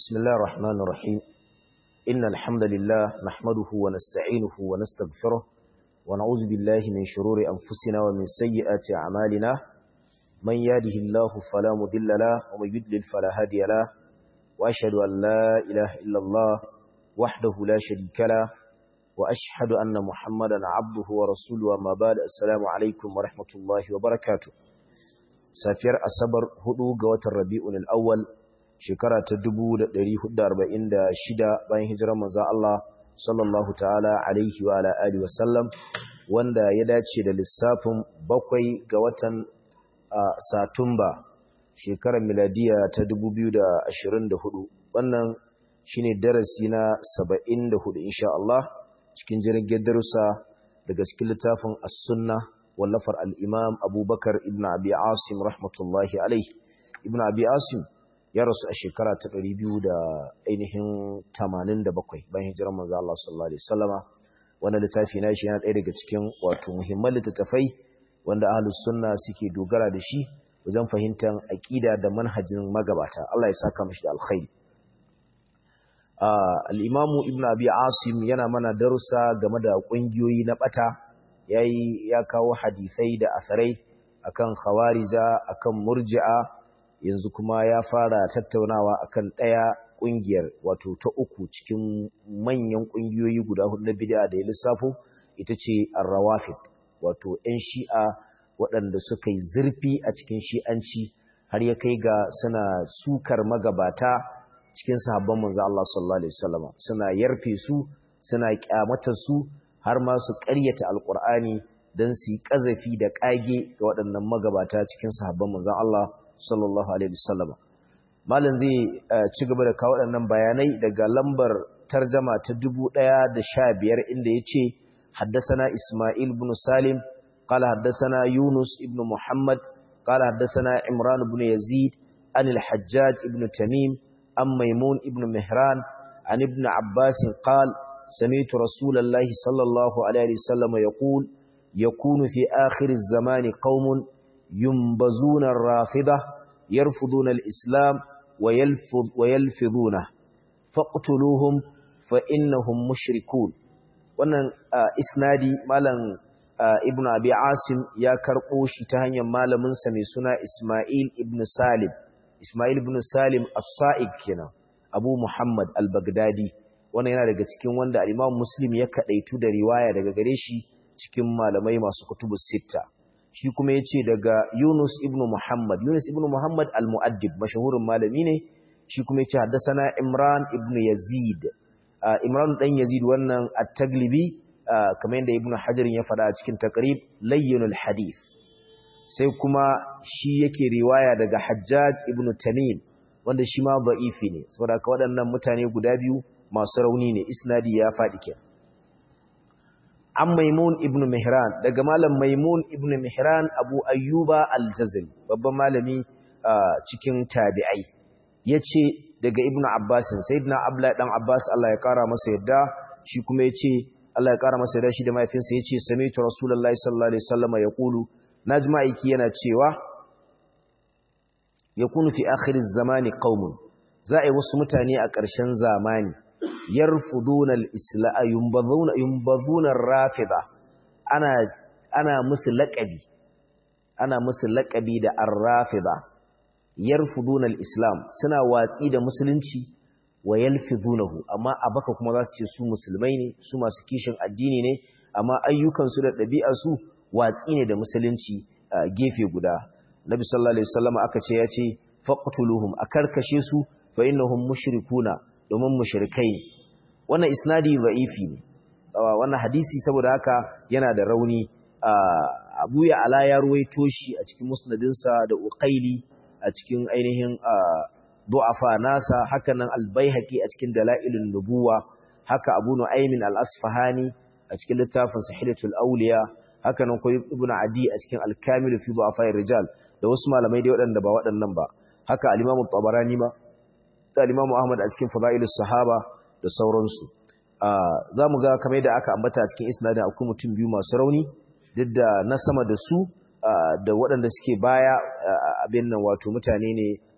بسم الله الرحمن الرحيم إن الحمد لله نحمده ونستعينه ونستغفره ونعوذ بالله من شرور أنفسنا ومن سيئات أعمالنا من يهده الله فلا مضل له ومن يضلل فلا هادي له وأشهد أن لا إله إلا الله وحده لا شريك له وأشهد أن محمدا عبده ورسوله وما بعد السلام عليكم ورحمة الله وبركاته safiyar asabar 4 ga watan rabi'un al-awwal shekara ta 1446 bayan hijirar manzon Allah sallallahu ta'ala alaihi wa ala alihi wasallam wanda ya dace da lissafin bakwai ga watan satumba shekarar miladiya ta 2024 wannan shine darasi na 74 insha Allah cikin jirgin darussa daga cikin littafin as-sunnah wallafar al'imam abubakar ibn abi asim rahmatullahi alaihi ibn abi asim ya rasu a shekara ta ɗari biyu da ainihin tamanin da bakwai bayan hijirar manzo Allah sallallahu alaihi wasallama wannan littafi na shi yana ɗaya daga cikin wato muhimman littattafai wanda ahlus sunna suke dogara da shi wajen fahimtar aƙida da manhajin magabata Allah ya saka mishi da alkhairi al-imamu ibn abi asim yana mana darussa game da ƙungiyoyi na ɓata yayi ya kawo hadisai da asarai akan khawarija akan murji'a yanzu kuma ya fara tattaunawa akan daya kungiyar wato ta uku cikin manyan kungiyoyi guda hudu na bid'a da ya lissafo ita ce ar-rawafid wato ɗan shi'a waɗanda suka yi zurfi a cikin shi'anci har ya kai ga suna sukar magabata cikin sahabban manzo Allah sallallahu alaihi wasallam suna yarfe su suna kyamatar su har ma su ƙaryata alƙur'ani don su yi ƙazafi da ƙage ga waɗannan magabata cikin sahabban manzan Allah sallallahu alaihi wasallam malam zai ci gaba da kawo waɗannan bayanai daga lambar tarjama ta dubu ɗaya da sha biyar inda ya ce haddasana Ismail ibn Salim qala haddasana Yunus ibn Muhammad qala haddasana Imran ibn Yazid an al-Hajjaj ibn Tamim an Maimun ibn Mihran an ibn Abbas qala سمعت رسول الله صلى الله عليه وسلم يقول يكون في آخر الزمان قوم ينبزون الرافضة يرفضون الإسلام ويلفظ ويلفظونه فاقتلوهم فإنهم مشركون wannan isnadi malam ibnu abi asim ya karɓo shi ta hanyar malamin sa mai suna isma'il ibn salim isma'il ibn salim as-sa'id kenan abu muhammad al-baghdadi wannan yana daga cikin wanda al-Imam Muslim ya kadaitu da riwaya daga gare shi cikin malamai masu kutubus sitta shi kuma yace daga Yunus ibn Muhammad Yunus ibn Muhammad al-Muaddib mashhurin malami ne shi kuma yace haddathana Imran ibn Yazid Imran dan Yazid wannan at-Taglibi kamar yadda Ibn Hajar ya faɗa a cikin taqrib layyinul hadith sai kuma shi yake riwaya daga Hajjaj ibn Tamim wanda shi ma da'ifi ne saboda ka waɗannan mutane guda biyu masu rauni ne isnadi ya faɗi ke an maimun ibn mihran daga malam maimun ibn mihran abu ayyuba aljazari babban malami cikin tabi'ai ya ce daga ibn abbasin sayyidina abdullahi dan abbas Allah ya kara masa yadda shi kuma ya ce Allah ya kara masa yadda shi da mahaifinsa ya ce sami'tu rasulullahi sallallahu alaihi wasallam ya kulu najma ma'aiki yana cewa yakunu fi akhir zamani qaumun za a yi wasu mutane a ƙarshen zamani yarfuduna al-islam yumbadhuna yumbadhuna ar-rafida ana ana musu laqabi ana musu laqabi da ar-rafida yarfuduna al-islam suna watsi da musulunci wa yalfidunahu amma abaka kuma zasu ce su musulmai ne su masu kishin addini ne amma ayyukan su da ɗabi'ar su watsi ne da musulunci gefe guda nabi sallallahu alaihi wasallam aka ce ya ce faqtuluhum akarkashe su fa innahum mushrikuna domin mushrikai wannan isnadi da'ifi ne wannan hadisi saboda haka yana da rauni Abu ya ala ya ruwaito shi a cikin musnadinsa da Uqaili a cikin ainihin du'afa nasa haka nan al-Baihaqi a cikin Dalailun Nubuwa haka Abu Nu'aym al-Asfahani a cikin littafin Sahihatul Awliya haka nan koyi Ibn Adi a cikin Al-Kamil fi Du'afa rijal da wasu malamai dai waɗanda ba waɗannan ba haka al-Imam Tabarani ma da Imam Ahmad a cikin Fadailus Sahaba da sauransu. Za mu ga kamar da aka ambata a cikin isnadin akwai mutum biyu masu rauni duk da na sama da su da waɗanda suke baya abin nan wato mutane ne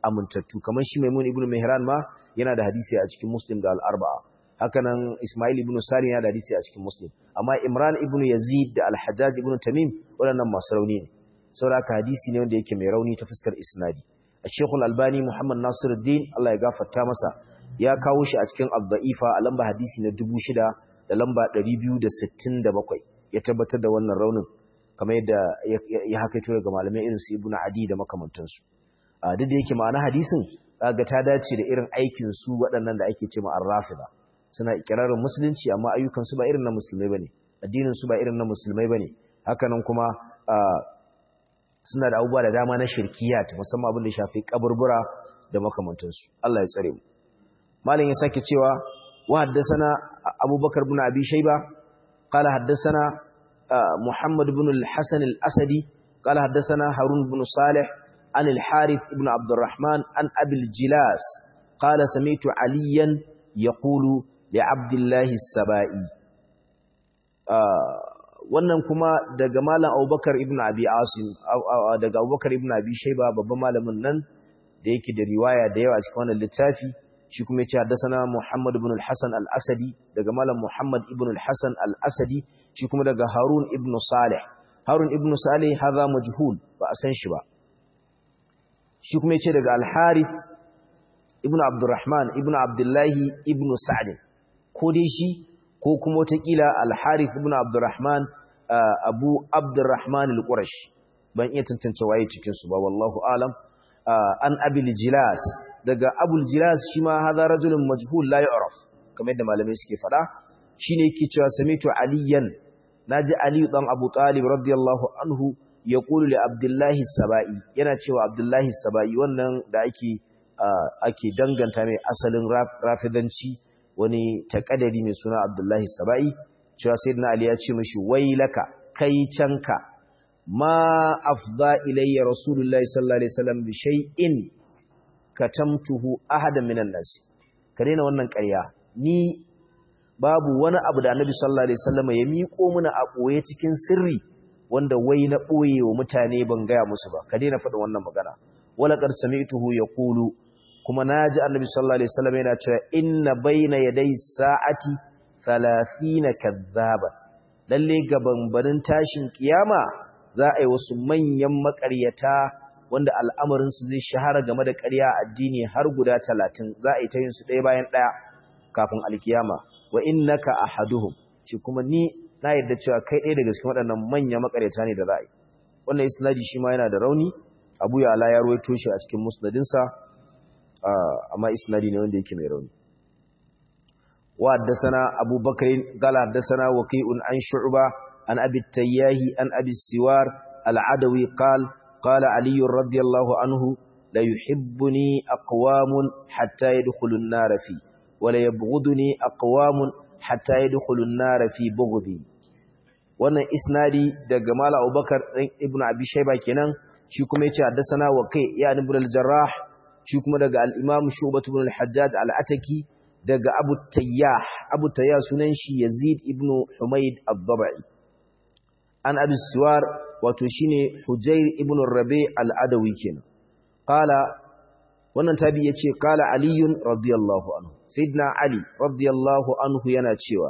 amintattu kamar shi Maimun ibn Mihran ma yana da hadisi a cikin Muslim da al-Arba'a hakanan Ismail ibn Sari yana da hadisi a cikin Muslim amma Imran ibn Yazid da Al-Hajjaj ibn Tamim waɗannan masu rauni ne saboda hadisi ne wanda yake mai rauni ta fuskar isnadi Sheikh Al-Albani Muhammad Nasiruddin Allah ya gafarta masa ya kawo shi a cikin Al-Dha'ifa a lamba hadisi na 6000 da lamba 267 ya tabbatar da wannan raunin kamar yadda ya hakaito daga malamai irin su Ibn Adi da makamantansu a duk da yake ma'ana hadisin kaga ta dace da irin aikin su waɗannan da ake cewa ar-rafida suna ikirarin musulunci amma ayyukan su ba irin na musulmai bane addinin su ba irin na musulmai bane hakanan kuma suna da abubuwa da dama na shirkiyat musamman abin da ya shafi kaburbura da makamantansu Allah ya tsare mu malam ya sake cewa wa haddathana abubakar ibn abi shayba qala haddathana muhammad ibn al-hasan al-asadi qala haddathana harun ibn salih an al-harith ibn abd الرحمن an abi al-jilas qala sami'tu aliyan yaqulu li abdullah as-sabai wannan kuma daga malam abubakar ibn abi asim daga abubakar ibn abi shayba babban malamin nan da yake da riwaya da yawa cikin wannan littafi shi kuma yace haddathana muhammad ibn al-hasan al-asadi daga malam muhammad ibn al-hasan al-asadi shi kuma daga harun ibn salih harun ibn salih hadha majhul ba a san shi ba shi kuma yace daga al-harith ibn abdurrahman ibn abdullahi ibn sa'd ko dai shi ko kuma watakila al-harith ibn abdurrahman abu abdurrahman al-qurash ban iya tantance waye cikin su ba wallahu alam an abil jilas daga abul jilas shi ma hadha rajulun majhul la yu'raf kamar yadda malamai suke fada shine yake cewa samitu aliyan naji ali dan abu talib radiyallahu anhu yaqulu li abdullahi sabai yana cewa abdullahi sabai wannan da ake ake danganta mai asalin rafidanci wani takadari mai suna abdullahi sabai cewa sayyidina ali ya ce mishi wailaka kai canka ma afda ilayya rasulullahi sallallahu alaihi wasallam bi shay'in katamtuhu ahadan minan nas ka daina wannan ƙarya ni babu wani abu da annabi sallallahu alaihi wasallam ya miƙo mana a ɓoye cikin sirri wanda wai na ɓoye wa mutane ban gaya musu ba ka daina faɗin wannan magana wala qad sami'tuhu yaqulu kuma naji annabi sallallahu alaihi wasallam yana cewa inna bayna yaday sa'ati 30 kadhaba lalle gaban tashin kiyama za a yi wasu manyan makaryata wanda al'amarinsu zai shahara game da ƙarya addini har guda talatin za a yi ta yin su ɗaya bayan ɗaya kafin alkiyama wa innaka ahaduhum ce kuma ni na yadda cewa kai ɗaya daga cikin waɗannan manyan makaryata ne da za a yi wannan isnadi shi ma yana da rauni abu ya ala ya ruwaito shi a cikin musnadinsa amma isnadi ne wanda yake mai rauni wa haddasana abubakar qala haddasana waqi'un an shu'ba an abi tayyahi an abi siwar al-adawi qala qala ali radiyallahu anhu la yuhibbuni aqwamun hatta yadkhulu an-nar fi wa la yabghuduni aqwamun hatta yadkhulu an-nar fi bughdi wannan isnadi daga mala abubakar ibn abi shayba kenan shi kuma yace haddasana waqi' ya ibn al-jarrah shi kuma daga al-imam shubah ibn al-hajjaj al-ataki daga abu tayyah abu tayyah sunan shi yazid ibn humayd ad-dabai an abi siwar wato shine hujair ibn rabi al-adawi kenan qala wannan tabi yace qala ali radiyallahu anhu sayyidina ali radiyallahu anhu yana cewa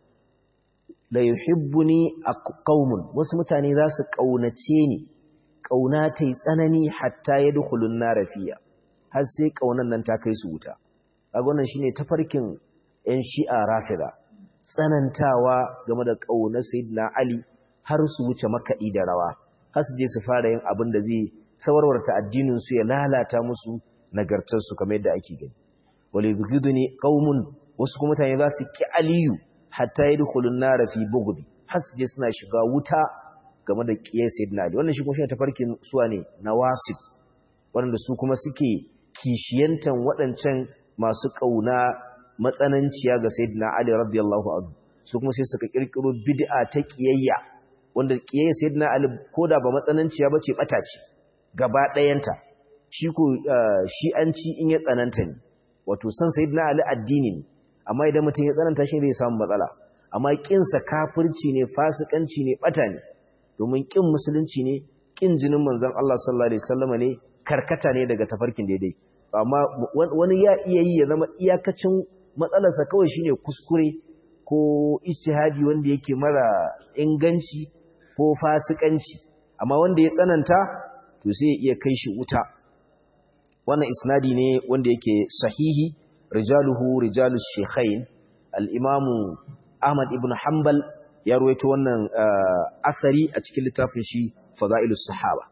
la yuhibbuni qaumun wasu mutane za su kaunace ni kauna tai tsanani hatta yadkhulun nar fiya har sai kaunan nan ta kai su wuta kaga wannan shine tafarkin yan shi'a rafida tsanantawa game da kaunar sayyidina ali har su wuce makaɗi da rawa har su je su fara yin abin da zai sawarwarta addinin su ya lalata musu nagartar su kamar yadda ake gani wal yubghiduni qaumun wasu kuma mutane za su ki aliyu hatta yadkhulun nar fi bughdi har su je suna shiga wuta game da kiyar sayyidina ali wannan shi kuma shi tafarkin suwa ne nawasib wanda su kuma suke kishiyantan waɗancan masu ƙauna matsananciya ga sayyidina ali radiyallahu anhu su kuma sai suka kirkiro bid'a ta kiyayya wanda kiyayya sayyidina ali koda ba matsananciya bace bata ce gaba ɗayanta shi ko shi an ci in ya tsananta ne wato san sayyidina ali addini ne amma idan mutum ya tsananta shi zai samu matsala amma kin sa kafirci ne fasikanci ne bata ne domin kin musulunci ne kin jinin manzon Allah sallallahu alaihi wasallam ne karkata ne daga tafarkin daidai amma wani ya iya yi ya zama iyakacin matsalarsa kawai shine kuskure ko ijtihadi wanda yake mara inganci ko fasikanci amma wanda ya tsananta to sai ya iya kai shi wuta wannan isnadi ne wanda yake sahihi rijaluhu rijalus shaykhain al-imamu Ahmad ibn Hanbal ya ruwaito wannan asari a cikin littafin shi Fadailus Sahaba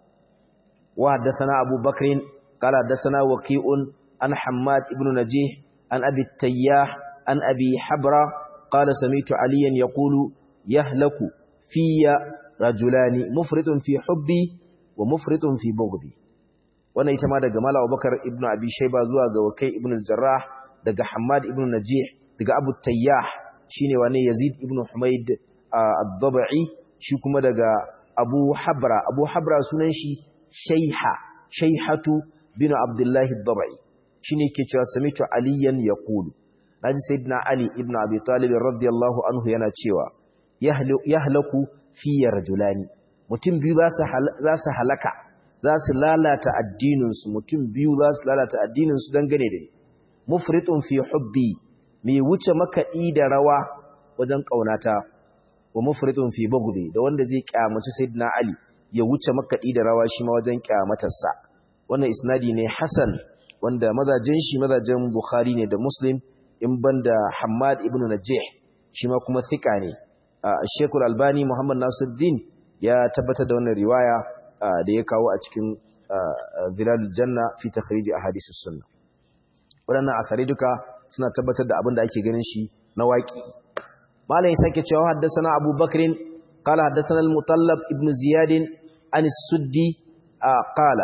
wa haddathana Abu Bakr qala haddathana Waqi'un an Hammad ibn Najih an Abi Tayyah an Abi Habra qala sami'tu Aliyan yaqulu yahlaku fiyya rajulani mufritun fi hubbi wa mufritun fi bughdi wannan ita ma daga Malam Abubakar ibn Abi Shayba zuwa ga Waqi' ibn al-Jarrah daga Hammad ibn Najih daga Abu Tayyah shine wane Yazid ibn Humayd ad-Dabi'i shi kuma daga Abu Habra Abu Habra sunan shi Shayha Shayhatu bin Abdullah ad-Dabi'i shine yake cewa samitu aliyan yaqulu naji sayyidina Ali ibn Abi Talib radiyallahu anhu yana cewa yahlaku fi rajulani mutum biyu za su halaka za su lalata addininsu mutum biyu za su lalata addininsu dangane da mufritun fi hubbi mai wuce makaɗi da rawa wajen ƙaunata wa mufritun fi bughdi da wanda zai kyamaci sayyidina ali ya wuce makaɗi da rawa shi ma wajen kyamatarsa wannan isnadi ne hasan wanda mazajen shi mazajen bukhari ne da muslim in banda hammad ibn najih shi ma kuma thika ne shekul albani muhammad nasiruddin ya tabbatar da wannan riwaya da ya kawo a cikin zilalul janna fi takhrij ahadithus sunna waɗannan asari duka suna tabbatar da abin da ake ganin shi na waƙi malai sake cewa haddasana Abu Bakrin qala haddasana al-Mutallab ibn Ziyad an as-Suddi qala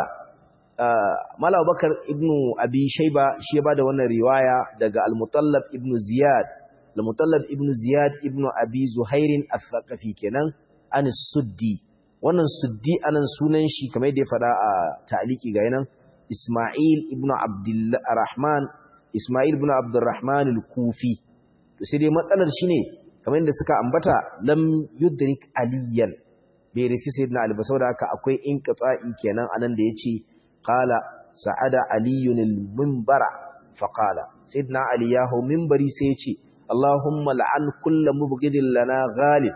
Malam Bakar ibn Abi Shayba shi ya bada wannan riwaya daga al-Mutallab ibn Ziyad al-Mutallab ibn Ziyad ibn Abi Zuhair al-Thaqafi kenan an as-Suddi wannan Suddi anan sunan shi kamar yadda ya fada a ta'liqi ga yanan Ismail ibn Abdullah Rahman Ismail ibn Abdurrahman al-Kufi to sai dai matsalar shine kamar yadda suka ambata lam yudrik aliyan bai rufi sayyidina Ali ba saboda haka akwai inqita'i kenan anan da yace qala sa'ada aliyun al-minbara fa qala sayyidina Ali ya hau minbari sai yace Allahumma la'an kullu mubghidin lana ghalib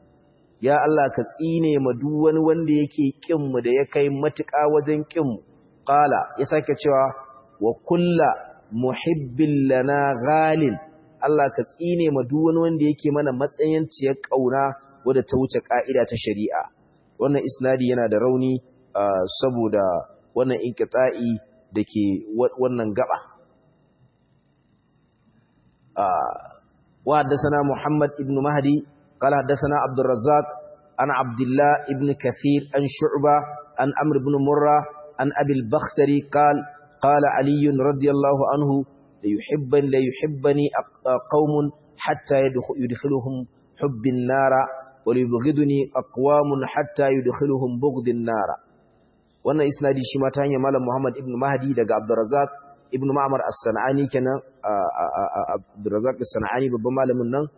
ya Allah ka tsine ma duk wani wanda yake kin mu da ya kai matuƙa wajen kin mu qala ya sake cewa wa kullu muhibbin lana ghalin Allah ka tsine ma duk wani wanda yake mana matsayin ciyar kauna wadda ta wuce ka'ida ta shari'a wannan isnadi yana da rauni saboda wannan inqita'i dake wannan gaba wa haddathana Muhammad ibn Mahdi qala haddathana Abdul Razzaq an Abdullah ibn Kathir an Shu'ba an Amr ibn Murra an Abi al-Bakhtari qala قال علي رضي الله عنه ليحبن ليحبني قوم حتى يدخلهم حب النار وليبغضني أقوام حتى يدخلهم بغض النار wannan isnadi shi ma ta hanyar malam Muhammad ibn Mahdi daga Abdurrazzaq ibn Ma'mar as-Sanani kenan Abdurrazzaq as-Sanani babban malamin nan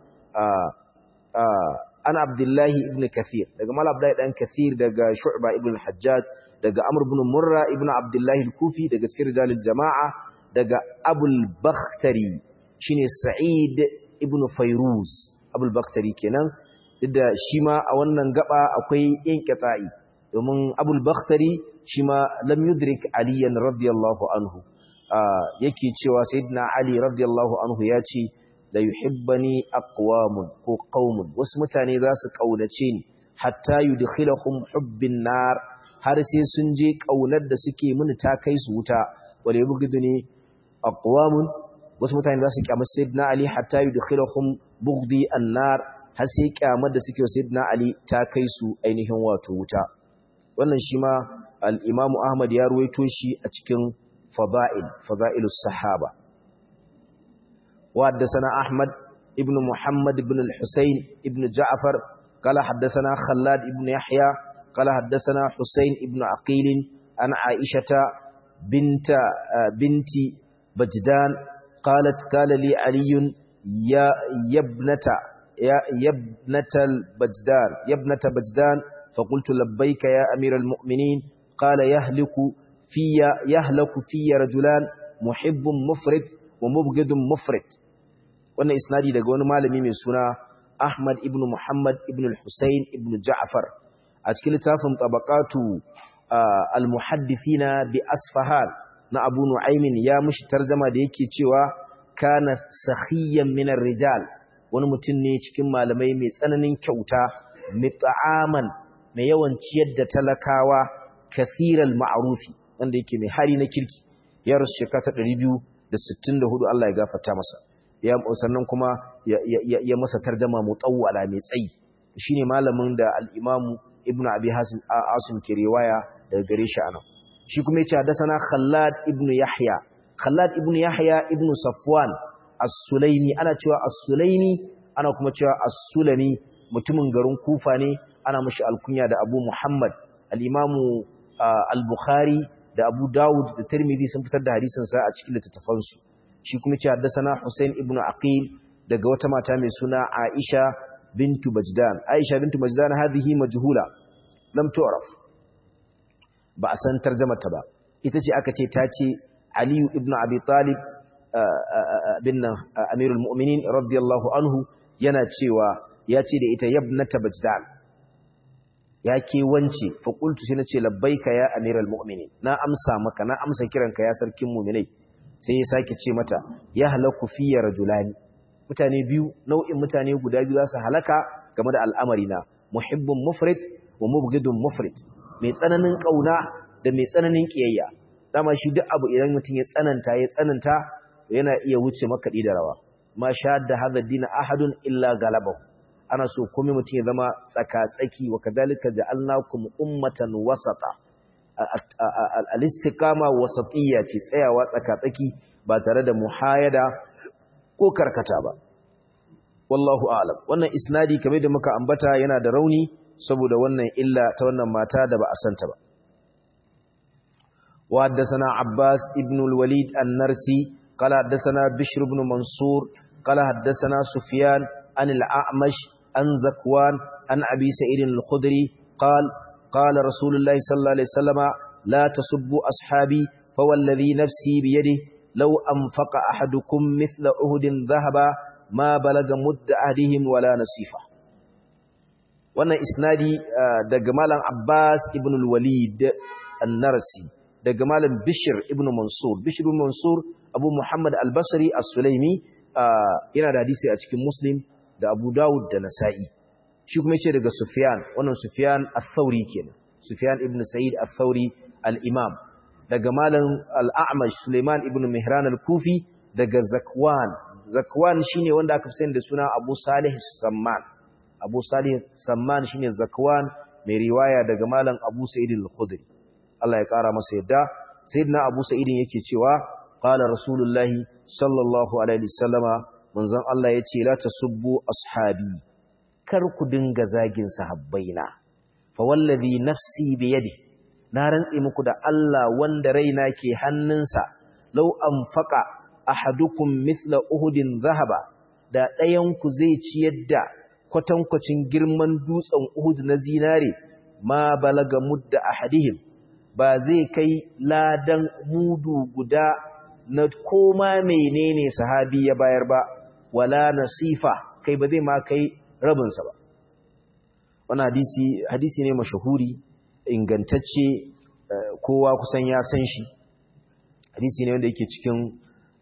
ana Abdullahi ibn Kathir daga malam Abdullahi dan Kathir daga Shu'ba ibn al-Hajjaj daga Amr ibn Murra ibn Abdullah al-Kufi daga cikin rijalul jama'a daga Abul Bakhtari shine Sa'id ibn Fayruz Abul Bakhtari kenan da shi ma a wannan gaba akwai inqita'i domin Abul Bakhtari shi ma lam yudrik Ali radiyallahu anhu yake cewa Sayyidina Ali radiyallahu anhu ya ce la yuhibbani aqwamun ko qaumun wasu mutane za su kaunace ni hatta yudkhiluhum hubbin nar har sai sun je ƙaunar da suke mini ta kai su wuta wale bugidu ne aqwamun wasu mutane za su kyamar sayyidina ali hatta yudkhiluhum bughdi annar har sai kyamar da suke sayyidina ali ta kai su ainihin wato wuta wannan shi ma al-imamu ahmad ya ruwaito shi a cikin fada'il fada'ilus sahaba wa haddathana ahmad ibn muhammad ibn al-husayn ibn ja'far قال حدثنا خلاد ibn yahya قال حدثنا حسين ابن عقيل عن عائشة بنت بنت بجدان قالت قال لي علي يا يبنة يا يبنة البجدان يبنة بجدان فقلت لبيك يا أمير المؤمنين قال يهلك fiya yahlaku fiya rajulan muhibbun mufrid wa mubghidun mufrid wannan isnadi daga wani malami mai suna Ahmad ibn Muhammad ibn al-Husayn ibn Ja'far a cikin littafin tabaqatu al-muhaddithina bi Asfahan na Abu Nu'aymin ya mushi tarjama da yake cewa kana sakhiyan min rijal wani mutum ne cikin malamai mai tsananin kyauta mit'aman mai yawan ciyar da talakawa kathiral ma'rufi wanda yake mai hali na kirki ya rasu shekara 264 Allah ya gafarta masa ya sannan kuma ya masa tarjama mutawwala mai tsayi shine malamin da al-Imam Ibn Abi Hasim Asim ke riwaya daga gare shi anan shi kuma yace hadathana Khallad ibn Yahya Khallad ibn Yahya ibn Safwan As-Sulaimi ana cewa As-Sulaimi ana kuma cewa As-Sulami mutumin garin Kufa ne ana mashi alkunya da Abu Muhammad al-Imam al-Bukhari da Abu Dawud da Tirmidhi sun fitar da hadisin sa a cikin littattafansu shi kuma ce haddasana Hussein ibn Aqil daga wata mata mai suna Aisha bintu Bajdan Aisha bintu Bajdan hadhihi majhula lam tu'raf ba a san tarjumarta ba ita ce aka ce ta ce Ali ibn Abi Talib bin Amirul Mu'minin radiyallahu anhu yana cewa ya ce da ita yabnata Bajdan ya ke wance fa qultu sai nace labbaika ya Amirul Mu'minin na amsa maka na amsa kiranka ya sarkin mu'minai sai ya sake ce mata ya halaku fiye rajulani mutane biyu nau'in mutane guda biyu za su halaka game da al'amari na muhibbun mufrid wa mubghidun mufrid mai tsananin kauna da mai tsananin kiyayya dama shi duk abu idan mutum ya tsananta ya tsananta yana iya wuce makaɗi da rawa ma sha da hadha dina ahadun illa galabahu ana so komai mutum ya zama tsaka-tsaki wa kadhalika ja'alnakum ummatan wasata al-istiqama wasatiyya ce tsayawa tsaka-tsaki ba tare da muhayada ko karkata ba wallahu a'lam wannan isnadi kamar da muka ambata yana da rauni saboda wannan illa ta wannan mata da ba a santa ba wa haddathana abbas ibn al-walid an-narsi qala haddathana bishr ibn mansur qala haddathana sufyan an al-a'mash an zakwan an abi sa'id al-khudri qala قال رسول الله صلى الله عليه وسلم لا تسبوا أصحابي فوالذي نفسي بيده لو أنفق أحدكم مثل أهد ذهبا ما بلغ مد أهدهم ولا نصيفا wannan isnadi daga malam Abbas ibn al-Walid an-Narsi daga malam Bishr ibn Mansur Bishr ibn Mansur Abu Muhammad al-Basri as-Sulaimi yana da hadisi a cikin Muslim da Abu Dawud da Nasa'i shi kuma yace daga Sufyan wannan Sufyan al-Thawri kenan Sufyan ibn Sa'id al-Thawri al-Imam daga malam al-A'mash Sulaiman ibn Mihran al-Kufi daga Zakwan Zakwan shine wanda aka fi sani da suna Abu Salih Samman Abu Salih Samman shine Zakwan mai riwaya daga malam Abu Sa'id al-Khudri Allah ya kara masa yadda sayyidina Abu Sa'id yake cewa qala Rasulullahi sallallahu alaihi wasallama manzon Allah yace la tasubbu ashabi kar ku dinga zagin sahabbaina fa wallazi nafsi bi yadi na rantse muku da Allah wanda raina ke hannunsa law anfaqa ahadukum mithla uhudin zahaba da ɗayan ku zai ciyar da kwatankwacin girman dutsen uhud na zinare ma balaga mudda ahadihim ba zai kai ladan mudu guda na koma menene sahabi ya bayar ba wala nasifa kai ba zai ma kai rabinsa ba wani hadisi hadisi ne mashahuri ingantacce kowa kusan ya san shi hadisi ne wanda yake cikin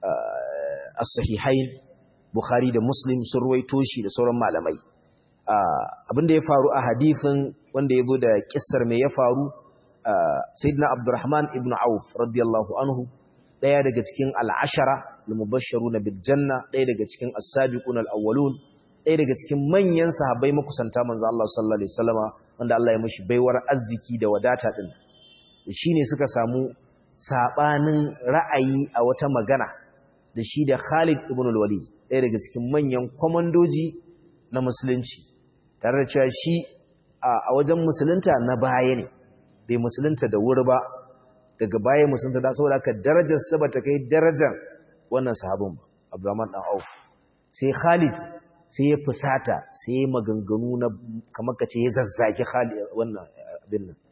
as-sahihain bukhari da muslim sun ruwaito shi da sauran malamai abinda ya faru a hadisin wanda ya zo da kissar mai ya faru sayyidina abdurrahman ibn auf radiyallahu anhu daya daga cikin al'ashara al-mubashsharuna bil janna daya daga cikin as-sabiqun al-awwalun ɗaya daga cikin manyan sahabbai makusanta manzo Allah sallallahu alaihi wasallama wanda Allah ya mishi baiwar arziki da wadata din shine suka samu sabanin ra'ayi a wata magana da shi da Khalid ibn al-Walid ɗaya daga cikin manyan komandoji na musulunci tare da cewa shi a wajen musulunta na baya ne bai musulunta da wuri ba daga baya musulunta da saboda haka darajar sa bata kai darajar wannan sahabin ba Abdurrahman dan Auf sai Khalid sai ya fusata sai ya maganganu na kamar ka ce ya zazzaki wannan abin nan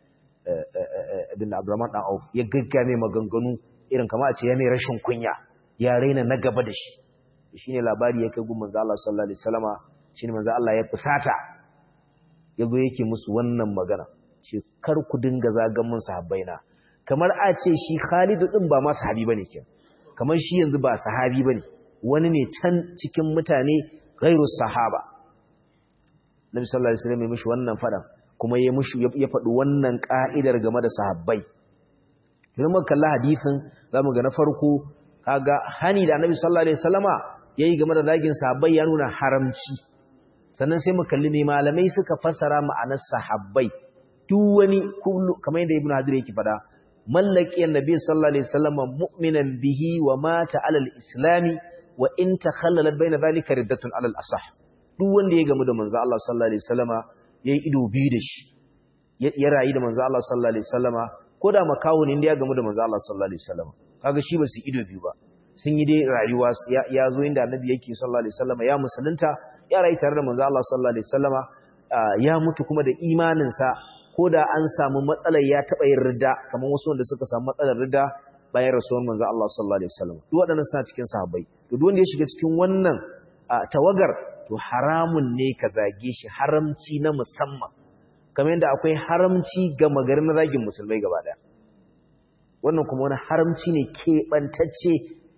ibn Abdurrahman dan Auf ya gaggame maganganu irin kamar a ce ya mai rashin kunya ya raina na gaba da shi shine labari ya kai gun manzo Allah sallallahu alaihi wasallama shine manzo Allah ya fusata yazo yake musu wannan magana ce kar ku dinga zagan mun sahabbaina kamar a ce shi Khalid din ba ma sahabi bane ke kamar shi yanzu ba sahabi bane wani ne can cikin mutane ghairu sahaba Nabi sallallahu alaihi wasallam ya mishi wannan fadan kuma ya mishi ya faɗi wannan ka'idar game da sahabbai idan muka kalla hadisin zamu ga na farko kaga hani da Annabi sallallahu alaihi wasallama yayi game da zagin sahabbai ya nuna haramci sannan sai mu kalli me malamai suka fassara ma'anar sahabbai duk wani kullu kamar yadda Ibn Hajar yake fada mallaki annabi sallallahu alaihi wasallama mu'minan bihi wa mata alal islami wa in takhallalat baina zalika riddatun alal asah duk wanda ya gamu da manzo Allah sallallahu alaihi wasallama yayi ido biyu da shi ya rayu da manzo Allah sallallahu alaihi wasallama ko da makawo ne inda ya gamu da manzo Allah sallallahu alaihi wasallama kaga shi ba su ido biyu ba sun yi dai rayuwa ya zo inda annabi yake sallallahu alaihi wasallama ya musulunta ya rayu tare da manzo Allah sallallahu alaihi wasallama ya mutu kuma da imanin sa ko da an samu matsalar ya taba yin ridda kamar wasu wanda suka samu matsalar ridda bayan rasuwar manzo Allah sallallahu alaihi wasallam duk waɗannan suna cikin sahabbai to duk wanda ya shiga cikin wannan tawagar to haramun ne ka zage shi haramci na musamman kamar yadda akwai haramci ga magarin zagin musulmai gaba daya wannan kuma wani haramci ne keɓantacce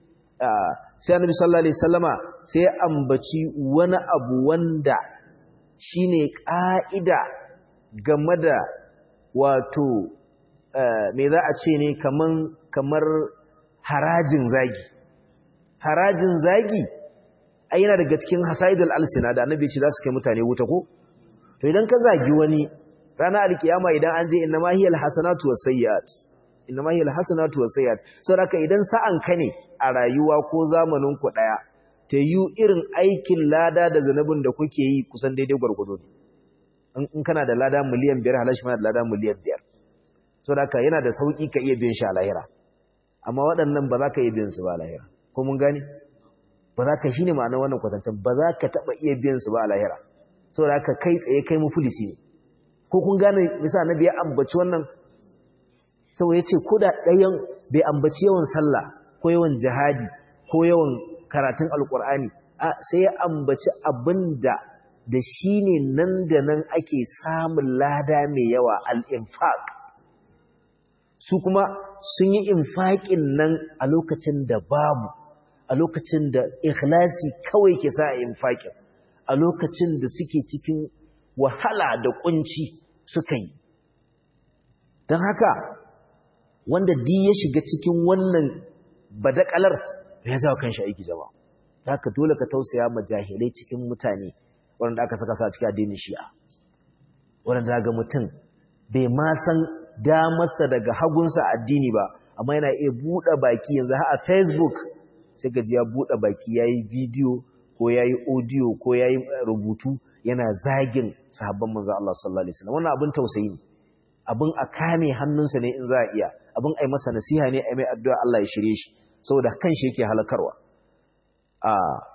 sai annabi sallallahu alaihi wasallama sai ya ambaci wani abu wanda shine ƙa'ida game da wato me za a ce ne kaman kamar harajin zagi harajin zagi ai yana daga cikin hasaidul alsina da annabi ce za su kai mutane wuta ko to idan ka zagi wani ranar alkiyama idan an je inna ma hiyal hasanatu was sayyiat inna ma hiyal hasanatu was sayyiat saboda idan sa'an ka ne a rayuwa ko zamanin ku daya ta yi irin aikin lada da zanubin da kuke yi kusan daidai gwargwado ne in kana da lada miliyan biyar halashi ma da lada miliyan biyar saboda yana da sauki ka iya biyan shi a lahira amma waɗannan ba za ka iya biyan su ba a lahira ko mun gane ba za ka shi ne ma'anar wannan kwatancin ba za ka taɓa iya biyan su ba a lahira saboda haka kai tsaye kai mufulisi ne ko kun gane misa na biya ambaci wannan sau ya ce ko da ɗayan bai ambaci yawan sallah ko yawan jihadi ko yawan karatun alkur'ani sai ya ambaci abin da da shi ne nan da nan ake samun lada mai yawa al'infaƙ su kuma sun yi infaƙin nan a lokacin da babu a lokacin da ikhlasi kawai ke sa a infaƙin a lokacin da suke cikin wahala da kunci suka yi don haka wanda di ya shiga cikin wannan badakalar ya zawa kanshi aiki jama'a da haka dole ka tausaya ma jahilai cikin mutane wanda aka saka sa cikin addinin shi'a wanda ga mutum bai ma san damarsa daga hagunsa addini ba amma yana iya buɗe baki yanzu a facebook sai gaji ya buɗe baki ya yi bidiyo ko ya yi audio ko ya yi rubutu yana zagin sahabban manzo Allah sallallahu alaihi wasallam wannan abin tausayi ne abin a kame hannunsa ne in za a iya abin ai masa nasiha ne ai mai addu'a Allah ya shirye shi saboda kanshi yake halakarwa a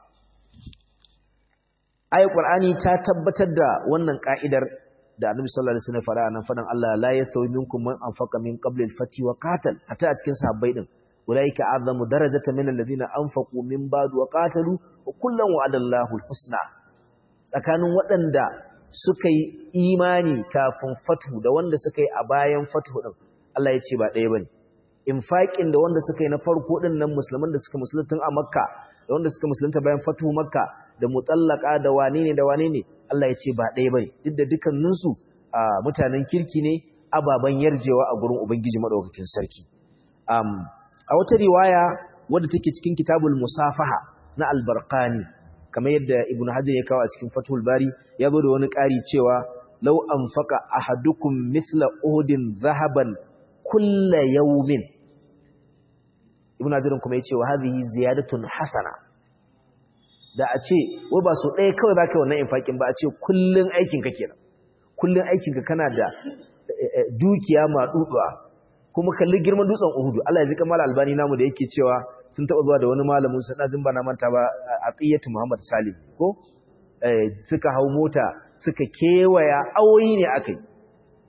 ayat qur'ani ta tabbatar da wannan ka'idar da annabi sallallahu alaihi wasallam fara nan fadan Allah la yastawi minkum man anfaqa min qabli al-fati wa qatal hatta a cikin sahabbai din ulaika azamu darajatan min alladhina anfaqu min ba'du wa qatalu wa kullan wa'ada Allahu al-husna tsakanin waɗanda suka yi imani kafin fatu da wanda suka yi a bayan fatu din Allah ya ce ba ɗaya bane infaqin da wanda suka yi na farko din nan musulman da suka musulunta a Makka da wanda suka musulunta bayan fatu Makka da mutallaka da wane ne da wane ne Allah ya ce ba ɗaya bane duk da dukkaninsu mutanen kirki ne ababen yarjewa a gurin Ubangiji madaukakin sarki a wata riwaya wadda take cikin kitabul musafaha na albarqani kamar yadda ibnu hajar ya kawo a cikin fathul bari ya zo da wani ƙari cewa law anfaqa ahadukum mithla uhudin zahaban kulla yawmin ibnu hajar kuma yace wa hadhihi ziyadatun hasana da a ce wai ba so ɗaya kawai zaka yi wannan infakin ba a ce kullun aikin ka kenan kullun aikin ka kana da dukiya ma duduwa kuma kalli girman dutsen Uhudu Allah ya zika mala albani namu da yake cewa sun taba zuwa da wani malamin su na jimba na manta ba Atiyatu Muhammad Salim ko eh suka hau mota suka kewaya awoyi ne akai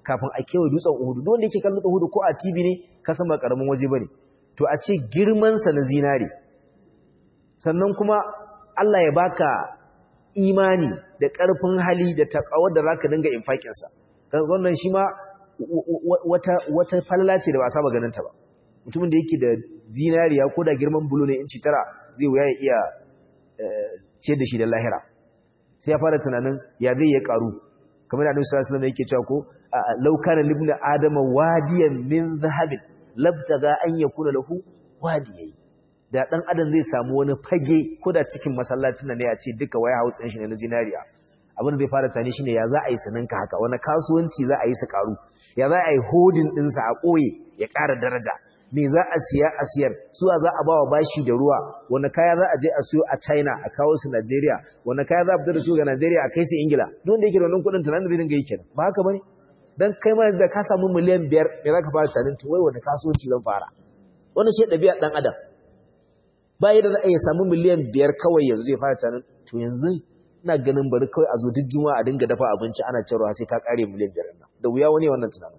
kafin a kewaye dutsen Uhud duk wanda yake kallon dutsen Uhud ko a TV ne ka san ba karamin waje bane to a ce girman sa na zinare sannan kuma Allah ya baka imani da ƙarfin hali da takawar da zaka dinga infakin sa wannan shi ma wata wata falala ce da ba saba ganin ta ba mutumin da yake da zinariya ko da girman bulo ne inci tara zai wuya ya iya ciyar da shi da lahira sai ya fara tunanin ya zai ya karu kamar da Annabi sallallahu alaihi wasallam yake cewa ko law kana libna adama wadiyan min zahabin labtaga an yakuna lahu wadiyai da dan adam zai samu wani fage ko da cikin masallacin ne a ce duka waya house din shi ne na zinariya abin da zai fara tani shine ya za a yi saninka haka wani kasuwanci za a yi su karu ya za a yi hodin ɗinsa a ɓoye ya ƙara daraja me za a siya a siyar suwa za a ba wa bashi da ruwa wani kaya za a je a siyo a china a kawo su najeriya wani kaya za a fita da su ga najeriya a kai su ingila don da yake da wannan kuɗin tunanin da zai dinga yi kenan ba haka bane dan kai ma da ka samu miliyan biyar me za ka fara tunanin to wai wani kasuwanci zan fara wannan shi ɗabi'a ɗan adam ba yadda za a iya samu miliyan biyar kawai yanzu ya fara tunanin to yanzu ina ganin bari kawai a zo duk juma'a a dinga dafa abinci ana cewa sai ta kare miliyan biyar nan da wuya wani wannan tunanin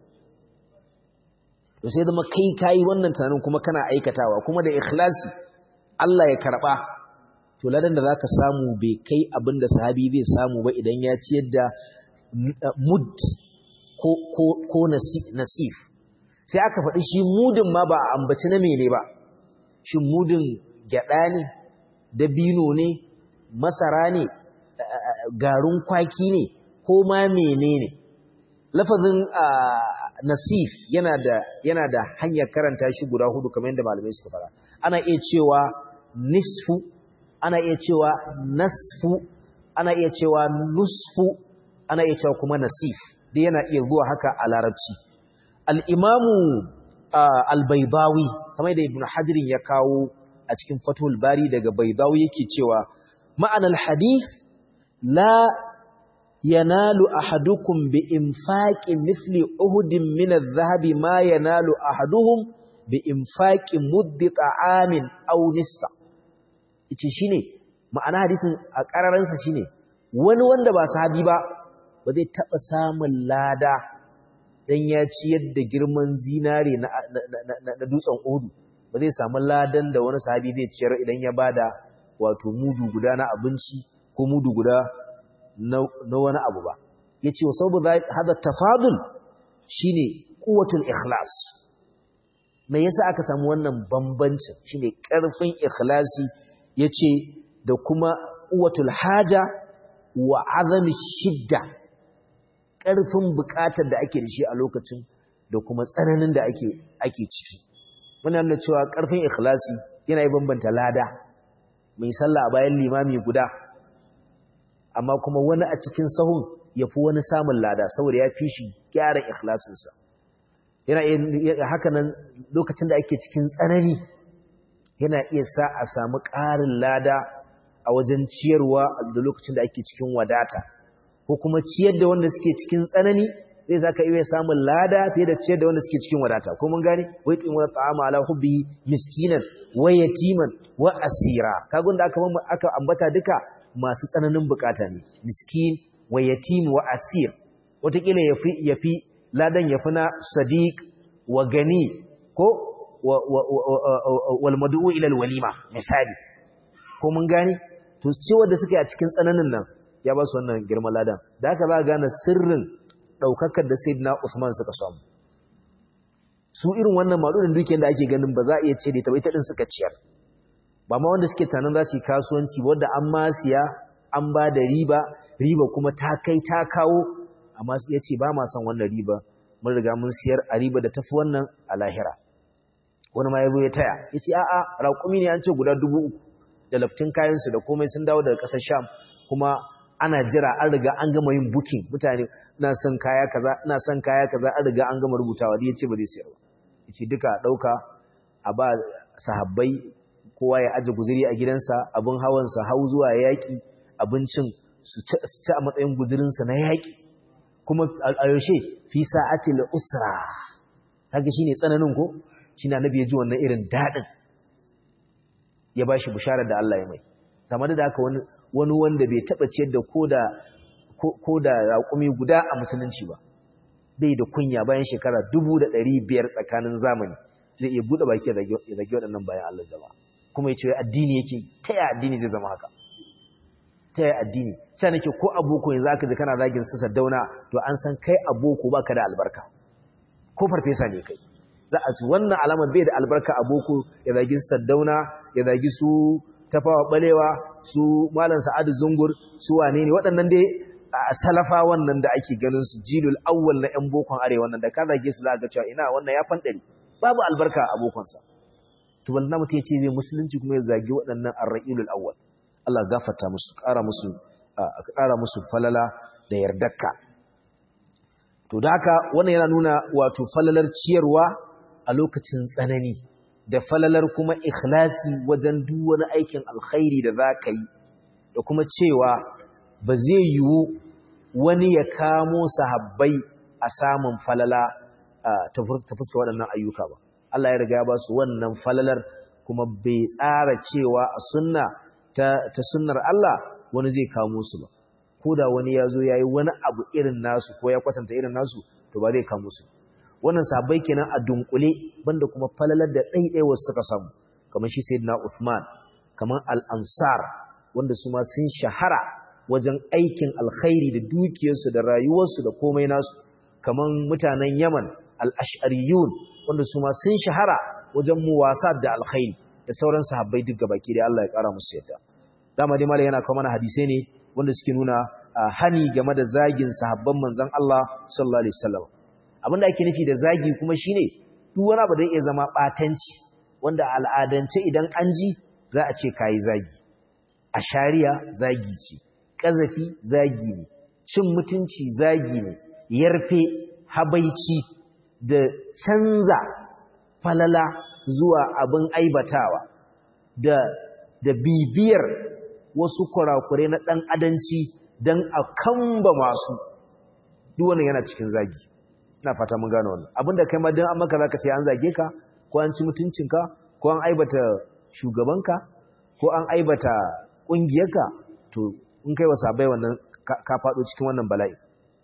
to sai zama kai kayi wannan tunanin kuma kana aikatawa kuma da ikhlasi Allah ya karba to ladan da zaka samu bai kai abin da sahabi bai samu ba idan ya ciyar da mud ko ko ko nasif sai aka faɗi shi mudin ma ba a ambaci na mene ba shin mudin gyada ne dabino ne masara ne garin kwaki ne ko ma menene lafazin nasif yana da yana da hanyar karanta shi guda hudu kamar yadda malamai suka fara ana iya cewa nisfu ana iya cewa nasfu ana iya cewa nusfu ana iya cewa kuma nasif dai yana iya zuwa haka a larabci al-imamu al-baydawi kamar da ibnu hajar ya kawo a cikin fatul bari daga baydawi yake cewa ma'anar hadith la yanalu ahadukum bi infaqi mithli uhudin min adh-dhahabi ma yanalu ahaduhum bi infaqi muddi ta'amin aw nisfa yace shine ma'ana hadisin a kararan sa shine wani wanda ba sahabi ba ba zai taba samun lada dan ya ciyar da girman zinare na na dutsen Uhud ba zai samu ladan da wani sahabi zai ciyar idan ya bada wato mudu guda na abinci ko mudu guda na wani abu ba ya ce wa saboda hada tafadul shi ne kuwatul ikhlas mai yasa aka samu wannan bambancin shi ne ƙarfin ikhlasi ya ce da kuma kuwatul haja wa azami shidda ƙarfin buƙatar da ake da shi a lokacin da kuma tsananin da ake ciki muna nuna cewa ƙarfin ikhlasi yana yi bambanta lada mai sallah a bayan limami guda amma kuma wani a cikin sahun ya fi wani samun lada saboda ya fi shi gyara ikhlasinsa yana haka nan lokacin da ake cikin tsanani yana iya sa a samu ƙarin lada a wajen ciyarwa da lokacin da ake cikin wadata ko kuma ciyar da wanda suke cikin tsanani zai saka iya samun lada fiye da ciyar da wanda suke cikin wadata ko mun gane wai tsin wata ta'ama ala hubbi miskinan wa yatiman wa asira kaga da aka aka ambata duka masu tsananin bukata ne miskin wa yatim wa asir wataƙila yafi yafi ladan yafi na sadiq wa gani ko wal mad'u ila al walima misali ko mun gane to cewa da suke a cikin tsananin nan ya ba su wannan girman ladan da haka za gane sirrin daukakar da sayyidina Usman suka samu su irin wannan madudin dukiyar da ake ganin ba za a iya ce da ita ba ita din suka ciyar ba ma wanda suke tanan za su yi kasuwanci wanda an ma siya an ba da riba riba kuma ta kai ta kawo amma ya ce ba ma son wannan riba mun riga mun siyar a riba da tafi wannan a lahira wani ma ya zo ya taya ya ce a'a raƙumi ne an ce guda dubu uku da laftin kayansu da komai sun dawo daga ƙasar sham kuma ana jira an riga an gama yin bukin mutane ina son kaya kaza ina son kaya kaza an riga an gama rubutawa ya ce ba zai siyar ba ya ce duka a ɗauka a ba sahabbai kowa ya aje guziri a gidansa abin hawansa hau zuwa yaƙi abincin su ci a matsayin guzirinsa na yaƙi kuma a yaushe fi sa'ati usra haka shine tsananin ko shine annabi ya ji wannan irin dadin ya bashi bisharar da Allah ya mai kamar da haka wani wani wanda bai taba ciyar da koda koda raƙumi guda a musulunci ba bai da kunya bayan shekara dubu da ɗari biyar tsakanin zamani zai iya buɗe baki ya zage waɗannan bayan Allah jama'a kuma ya ce addini yake ta yaya addini zai zama haka ta yaya addini sai nake ko aboko yanzu aka ji kana zagin su saddauna to an san kai aboko baka da albarka ko farfesa ne kai za a ci wannan alamar bai da albarka aboko ya zagi su saddauna ya zagi su tafawa balewa su malam sa'adu zungur su wane ne waɗannan dai salafa wannan da ake ganin su jilul awwal na yan bokon arewa wannan da ka zage su za ga cewa ina wannan ya fandari babu albarka a abokonsa to wallahi mutum ya ce zai musulunci kuma ya zagi waɗannan arra'ilul awwal Allah gafarta musu ƙara musu ƙara musu falala da yardarka to da haka wannan yana nuna wato falalar ciyarwa a lokacin tsanani da falalar kuma ikhlasi wajen duk wani aikin alkhairi da za ka yi da kuma cewa ba zai yiwu wani ya kamo sahabbai a samun falala ta fuska waɗannan ayyuka ba Allah ya riga ya ba su wannan falalar kuma bai tsara cewa a sunna ta, ta sunnar Allah wani zai kamo su ba ko da wani ya zo ya yi wani abu irin nasu ko ya kwatanta irin nasu to ba zai kamo su wannan sabai kenan a dunkule banda kuma falalar da ɗaiɗaiwa suka samu kamar shi sayyidina Uthman kamar al-Ansar wanda su ma sun shahara wajen aikin alkhairi da dukiyarsu da rayuwarsu da komai nasu kamar mutanen Yaman al-Ash'ariyun wanda su ma sun shahara wajen muwasa da alkhairi da sauran sahabbai duk gabaki da Allah ya kara musu yadda dama dai malai yana kawo mana hadisai ne wanda suke nuna hani game da zagin sahabban manzon Allah sallallahu alaihi wasallam abinda ake nufi da zagi kuma shine duk wani abu da iya zama batanci wanda al'adance idan an ji za a ce kai zagi a shari'a zagi ce kazafi zagi ne cin mutunci zagi ne yarfe habaici da canza falala zuwa abin aibatawa da da bibiyar wasu kurakurai na ɗan adanci don a kamba masu duk wannan yana cikin zagi ina fata mun gane wannan abinda kai ma dan an maka zaka ce an zage ka ko an ci mutuncinka ko an aibata shugabanka ko an aibata kungiyarka to in kai wa sabai wannan ka fado cikin wannan bala'i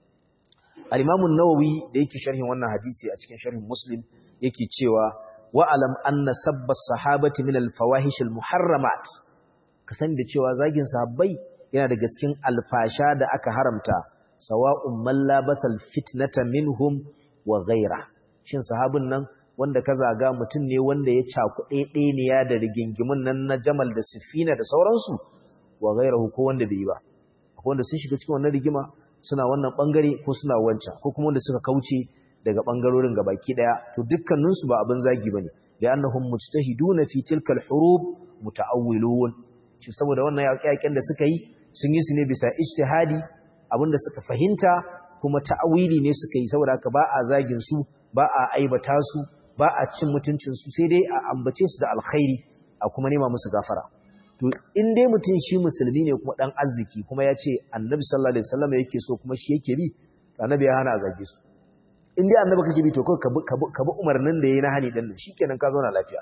al-Imam an-Nawawi da yake sharhin wannan hadisi a cikin sharhin Muslim yake cewa wa alam anna sabba sahabati min al-fawahish al-muharramat ka sani da cewa zagin sahabbai yana daga cikin alfasha da aka haramta sawa'un man labasal fitnata minhum wa ghaira shin sahabin nan wanda ka zaga mutum ne wanda ya cakuɗe ɗeniya da rigingimin nan na Jamal da Sifina da sauransu wa ghairahu ko wanda bai yi ba akwai wanda sun shiga cikin wannan rigima suna wannan bangare ko suna wancan ko kuma wanda suka kauce daga bangarorin gabaki daya to dukkanin su ba abin zagi bane li'annahum mujtahiduna fi tilka al-hurub muta'awwilun shi saboda wannan yaƙen da suka yi sun yi su ne bisa ijtihadi abinda suka fahimta kuma ta'awili ne suka yi saboda haka ba a zagin su ba a aibata su ba a cin mutuncin su sai dai a ambace su da alkhairi a kuma nema musu gafara to in dai mutum shi musulmi ne kuma dan arziki kuma ya ce annabi sallallahu alaihi wasallam yake so kuma shi yake bi annabi ya hana a zage su in dai annabi kake bi to kai ka bi umarnin da yayi na hani din nan shikenan ka zauna lafiya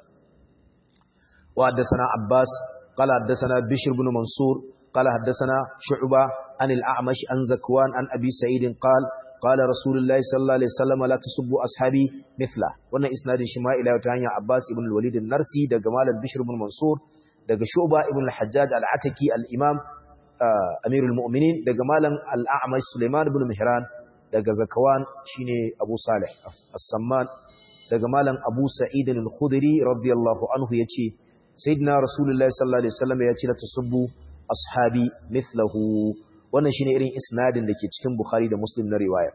wa haddathana abbas qala haddathana bishr ibn mansur qala haddathana shu'ba an al-a'mash an zakwan an abi sa'id qala qala rasulullahi sallallahu alaihi wasallam la tasubbu ashabi mithla wannan isnadin shi ma ila ta hanya abbas ibn al-walid an-narsi daga malam bishr ibn mansur daga shu'ba ibn al-hajjaj al-ataki al-imam amirul mu'minin daga malam al-a'mash sulaiman ibn mihran daga zakawan shine abu salih as-samman daga malam abu sa'id al-khudri radiyallahu anhu yace sayyidina rasulullahi sallallahu alaihi wasallam yace la tasubbu ashabi mithlahu wannan shine irin isnadin da ke cikin bukhari da muslim na riwaya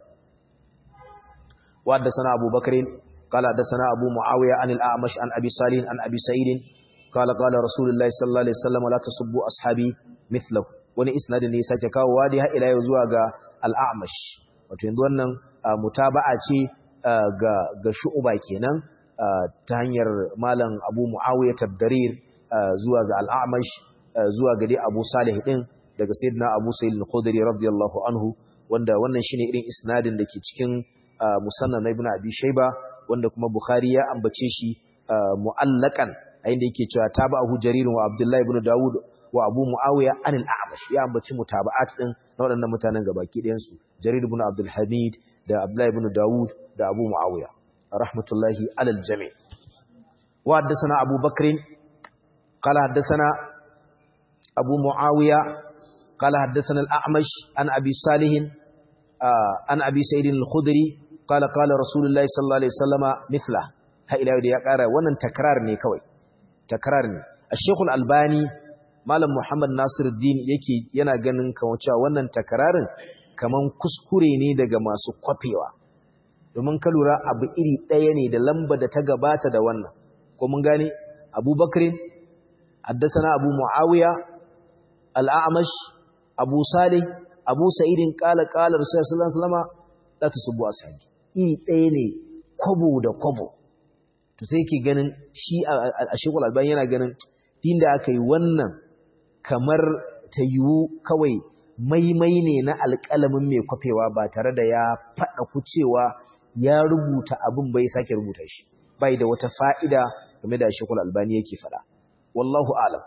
wa sana abu bakrin qala sana abu muawiya an al-a'mash an abi salih an abi sa'id qala qala rasulullahi sallallahu alaihi wasallam la tasubbu ashabi mithlahu wani isnadin ne sake kawo wadi har ila zuwa ga al-a'mash wato yanzu wannan mutaba'a ce ga ga shu'ba kenan ta hanyar malam Abu Muawiya Tabdarir zuwa ga Al-A'mash zuwa ga dai Abu Salih din daga Sayyidina Abu Sa'id al-Khudri radiyallahu anhu wanda wannan shine irin isnadin da ke cikin musannad na Ibn Abi Shayba wanda kuma Bukhari ya ambace shi mu'allakan a inda yake cewa tabahu Jarir wa Abdullah ibn Dawud wa abu muawiya an al-a'mash ya ambaci mutaba'at din na waɗannan mutanen gabaki ɗayan su jarir ibn abdul hamid da abdullahi ibn daud da abu muawiya rahmatullahi alal jami' wa haddathana abu bakr qala haddathana abu muawiya qala haddathana al-a'mash an abi salih an abi sa'id al-khudri qala qala rasulullahi sallallahu alaihi wasallama mithla ha ila da ya kara wannan takrar ne kawai takrar ne ash-shaykh al-albani malam muhammad nasiruddin yake yana ganin kamar cewa wannan takrarin kaman kuskure ne daga masu kwafewa domin ka lura abu iri ɗaya ne da lamba da ta gabata da wannan ko mun gane abubakrin haddasana abu muawiya al'amash abu salih abu sa'idin qala qala rasulullahi sallallahu alaihi wasallam la tusubbu ashabi iri ɗaya ne kwabo da kwabo to sai yake ganin shi a shekul albani yana ganin din da aka yi wannan kamar ta yiwu kawai maimai ne na alƙalamin mai kwafewa ba tare da ya faɗa ku cewa ya rubuta abin bai sake rubuta shi bai da wata fa'ida game da shekul albani yake faɗa wallahu alam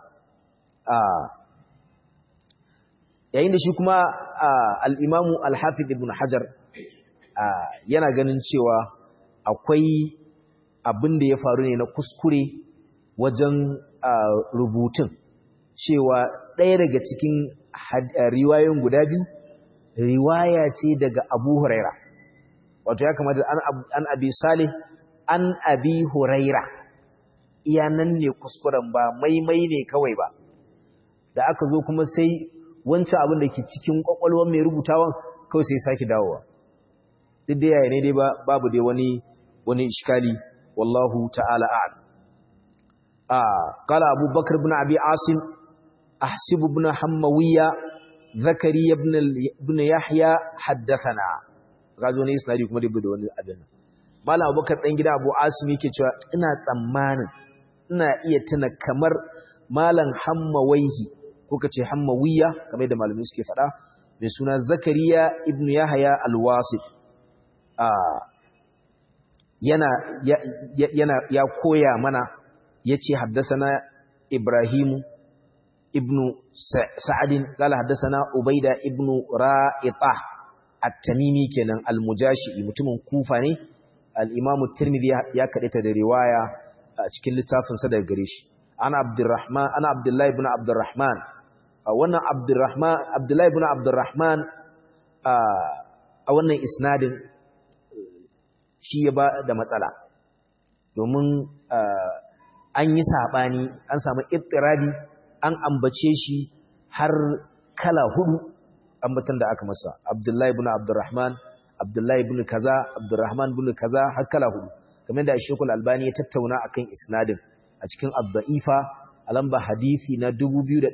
yayin da shi kuma al'imamu alhafid ibn hajar yana ganin cewa akwai abin da ya faru ne na kuskure wajen rubutun cewa ɗaya daga cikin riwayoyin guda biyu riwaya ce daga abu huraira wato ya kamata an abi salih an abi huraira iya nan ne kuskuren ba maimai ne kawai ba da aka zo kuma sai wancan abin da ke cikin kwakwalwar mai rubutawan kawai sai sake dawowa duk da yaya ne dai babu dai wani wani iskali wallahu ta'ala a'lam a qala abu bakr ibn abi asim ahsib ibn hammawiya zakariya ibn ibn yahya haddathana gazo ne isnadi kuma da da wani abin malam abubakar dan gida abu asim yake cewa ina tsammanin ina iya tuna kamar malam hammawaihi ko kace hammawiya kamar da malamai suke faɗa mai suna zakariya ibn yahya al-wasit yana yana ya koya mana yace haddathana ibrahimu ibnu sa'adin qala haddathana ubaida ibnu ra'ita at-tamimi kenan al-mujashi mutumin kufa ne al-imamu tirmidhi ya kadaita da riwaya a cikin littafin sa daga gare shi ana abdurrahman ana abdullahi ibn abdurrahman wannan abdurrahman abdullahi ibn abdurrahman a wannan isnadin shi ya ba da matsala domin an yi saɓani an samu ittirabi an ambace shi har kala hudu ambatan da aka masa abdullahi ibn abdurrahman abdullahi ibn kaza abdurrahman ibn kaza har kala hudu kamar da shekul albani ya tattauna akan isnadin a cikin abda'ifa a lamba hadisi na 2901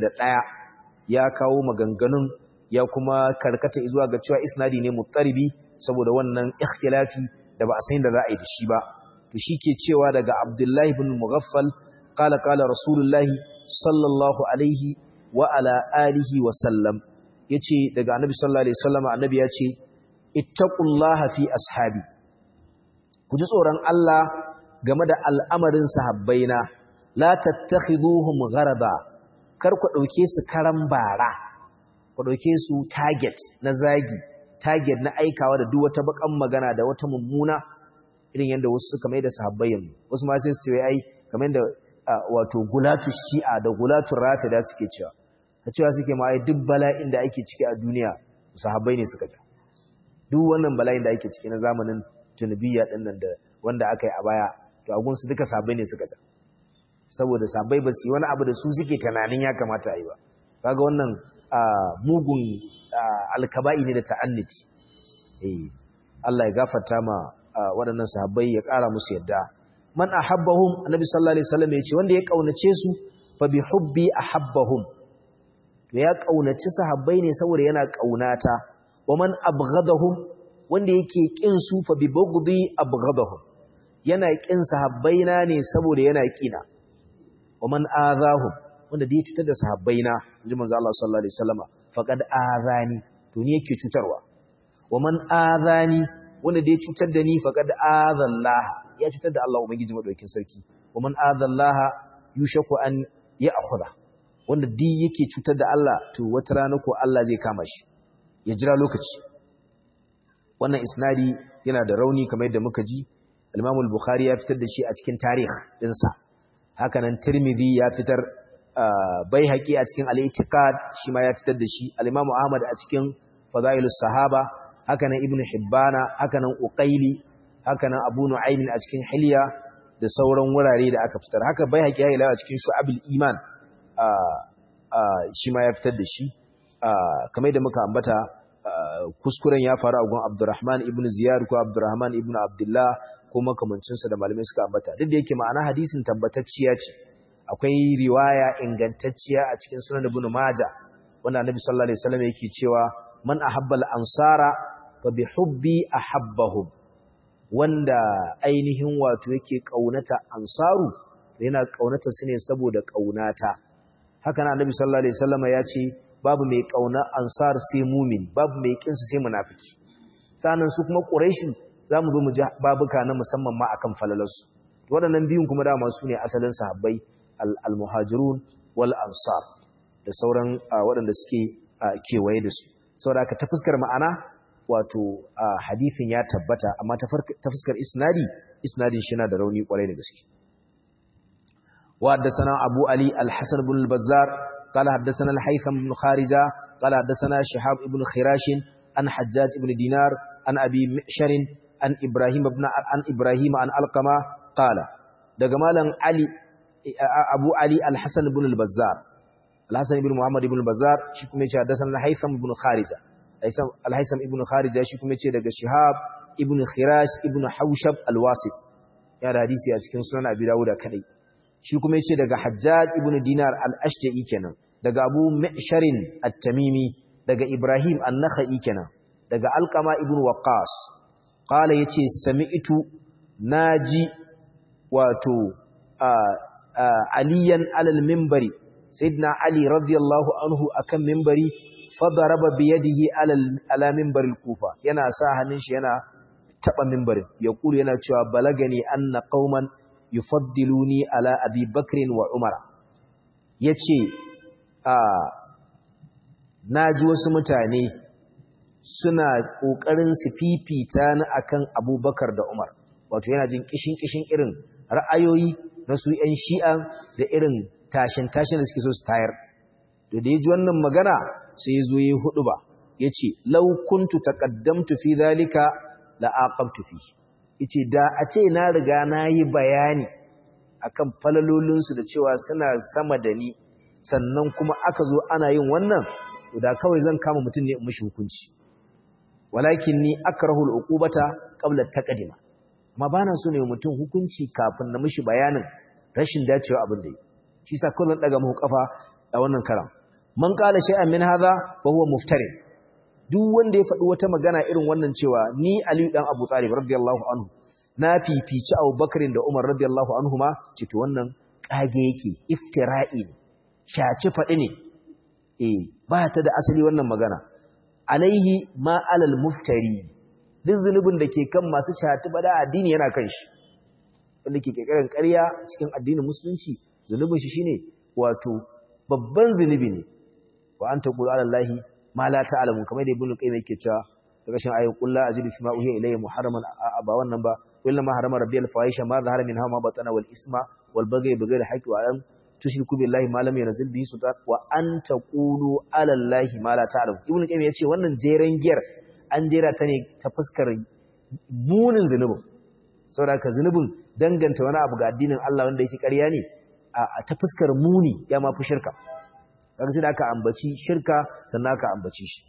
ya kawo maganganun ya kuma karkata zuwa ga cewa isnadi ne muttaribi saboda wannan ikhtilafi da ba a san da za a yi da shi ba to ke cewa daga Abdullahi ibn Mughaffal qala qala Rasulullahi sallallahu alaihi wa ala alihi wa sallam yace daga Annabi sallallahu alaihi wasallam Annabi yace ittaqullaha fi ashabi ku ji tsoron Allah game da al'amarin sahabbaina la tattakhiduhum gharaba kar ku dauke su karan bara ku dauke su target na zagi target na aikawa da duk wata bakan magana da wata mummuna irin yadda wasu suka mai da sahabbai yanzu wasu ma sai su ce ai kamar yadda wato gulatu shi'a da gulatu rafida suke cewa ta cewa suke ma ai duk bala'in da ake ciki a duniya sahabbai ne suka ja duk wannan bala'in da ake ciki na zamanin tunubiyya din nan da wanda aka yi a baya to agun su duka sahabbai ne suka ja saboda sahabbai ba su yi wani abu da su suke tunanin ya kamata a yi ba kaga wannan mugun alkaba'i ne da ta'anniti eh Allah ya gafarta ma waɗannan sahabbai ya ƙara musu yadda man ahabbahum annabi sallallahu alaihi wasallam ya ce wanda ya kaunace su fa bi hubbi ahabbahum to ya kaunaci sahabbai ne saboda yana kaunata wa man abghadahum wanda yake kin su fa bi bughdi abghadahum yana kin sahabbaina ne saboda yana kina wa man azahum wanda da ya cutar da sahabbaina inji manzo Allah sallallahu alaihi wasallam faqad azani to ni yake cutarwa wa man azani wanda da ya cutar da ni faqad azallah ya cutar da Allah ubangiji madaukakin sarki wa man azallaha yushaku an ya'khudha wanda duk yake cutar da Allah to wata rana ko Allah zai kama shi ya jira lokaci wannan isnadi yana da rauni kamar yadda muka ji al-Imam al-Bukhari ya fitar da shi a cikin tarikh dinsa haka nan Tirmidhi ya fitar Baihaqi a cikin al-I'tiqad shi ma ya fitar da shi al-Imam Ahmad a cikin Fadailus Sahaba haka nan Ibn Hibbana haka nan Uqayli haka nan Abu Nu'aym a cikin Hilya da sauran wurare da aka fitar haka Baihaqi ya yi a cikin Shu'abul Iman shi ma ya fitar da shi kamar da muka ambata kuskuren ya faru a gun Abdurrahman ibn Ziyad ko Abdurrahman ibn Abdullah ko makamancinsa da malamai suka ambata duk da yake ma'ana hadisin tabbatacciya ce akwai riwaya ingantacciya a cikin sunan Ibn Majah wanda Annabi sallallahu alaihi wasallam yake cewa man ahabba al-ansara fa bi hubbi ahabbahum wanda ainihin wato yake kaunata ansaru yana kaunata su ne saboda kaunata haka na Annabi sallallahu alaihi wasallam ya ce babu mai kauna ansar sai mumin babu mai kinsu sai munafiki sanan su kuma quraishin zamu zo mu ji babuka na musamman ma akan falalarsu waɗannan biyun kuma dama su ne asalin sahabbai al-muhajirun wal ansar da sauran waɗanda suke kewaye da su saboda haka ta fuskar ma'ana wato hadithin ya tabbata amma ta fuskar isnadi isnadin shi na da rauni kwarai da gaske wa haddathana abu ali al-hasan ibn al-bazzar قال حدثنا الحيثم بن خارجة قال حدثنا شهاب بن خراش عن حجاج بن دينار عن أبي مئشر عن إبراهيم بن عن إبراهيم عن القمة قال دجمالا علي أبو علي الحسن بن البزار الحسن بن محمد بن البزار شكم يجي حدثنا الحيثم بن خارجة الحيثم بن خارجة شكم يجي دج شهاب ابن خراش ابن حوشب الواسط يا حديثي a cikin sunan Abi Dawud kadai shi kuma yace daga Hajjaj ibn Dinar al-Ashja'i kenan daga Abu Ma'sharin at-Tamimi daga Ibrahim an-Nakhai kenan daga Alqama ibn Waqqas qala yace sami'tu naji wato aliyan alal minbari sayyidina Ali radiyallahu anhu akan minbari fadaraba bi yadihi alal ala minbaril Kufa yana sa hannun shi yana taba minbarin yaqulu yana cewa balagani anna qauman yufaddiluni ala abi bakrin wa umara yace a naji wasu mutane suna kokarin su fifita ni akan abubakar da umar wato yana jin kishin kishin irin ra'ayoyi na su yan shi'a da irin tashin tashin da suke so su tayar to da yaji wannan magana sai ya zo ya hudu ba yace law kuntu taqaddamtu fi dhalika la aqabtu fi yace da a ce na riga na yi bayani akan falalolinsu da cewa suna sama da ni sannan kuma aka zo ana yin wannan da kawai zan kama mutum ne in mishi hukunci walakin ni akrahu al-uqubata qabla taqdima amma bana so ne mutum hukunci kafin na mishi bayanin rashin dacewa abin da yi shi sa kullun daga mu kafa a wannan karam man qala shay'an min hadha fa huwa muftari duk wanda ya faɗi wata magana irin wannan cewa ni Ali dan Abu Talib radiyallahu anhu na fifici Abu Bakar da Umar radiyallahu anhuma ce to wannan kage yake iftira'i ne shaci faɗi ne eh ba ta da asali wannan magana alaihi ma alal muftari duk zunubin da ke kan masu shati bada addini yana kan shi wanda ke kekarin ƙarya cikin addinin musulunci zunubin shi shine wato babban zunubi ne wa anta qulu ala allahi ma la ta'lamu kamar da ibnu qayyim yake cewa daga shin ayu qul la ajidu fi ma uhiya ilayya muharraman ba wannan ba illa ma harama rabbiyal fahisha ma zahara minha ma batana wal isma wal baghy bighayri haqqi wa an tushriku billahi ma lam yunzil bihi sultan wa an taqulu ala allahi ma la ta'lamu ibnu qayyim yace wannan jeren giyar an jera ta ne ta fuskar munin zunubin saboda ka zunubin danganta wani abu ga addinin Allah wanda yake ƙarya ne a ta fuskar muni ya ma fi shirka kaga sai da aka ambaci shirka sannan aka ambaci shi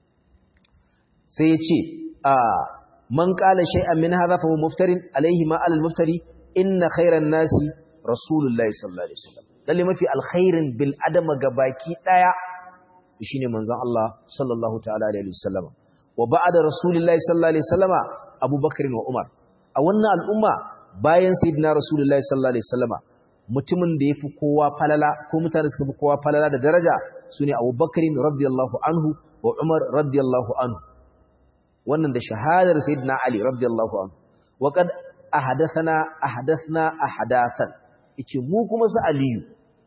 sai ya ce a man qala shay'an min hadha fa huwa muftarin alayhi ma alal muftari inna khayran nasi rasulullahi sallallahu alaihi wasallam lalle mafi alkhairin bil adama gabaki daya shine manzon Allah sallallahu ta'ala alaihi wasallam wa ba'da rasulillahi sallallahu alaihi wasallama abubakar wa umar a wannan al'umma bayan sayyidina rasulullahi sallallahu alaihi wasallama mutumin da yafi kowa falala ko mutane suka fi kowa falala da daraja sune abubakar radiyallahu anhu wa umar radiyallahu anhu wannan da shahadar sayyidina ali radiyallahu anhu wa qad ahadathana ahadathna ahadathan yace mu kuma su aliyu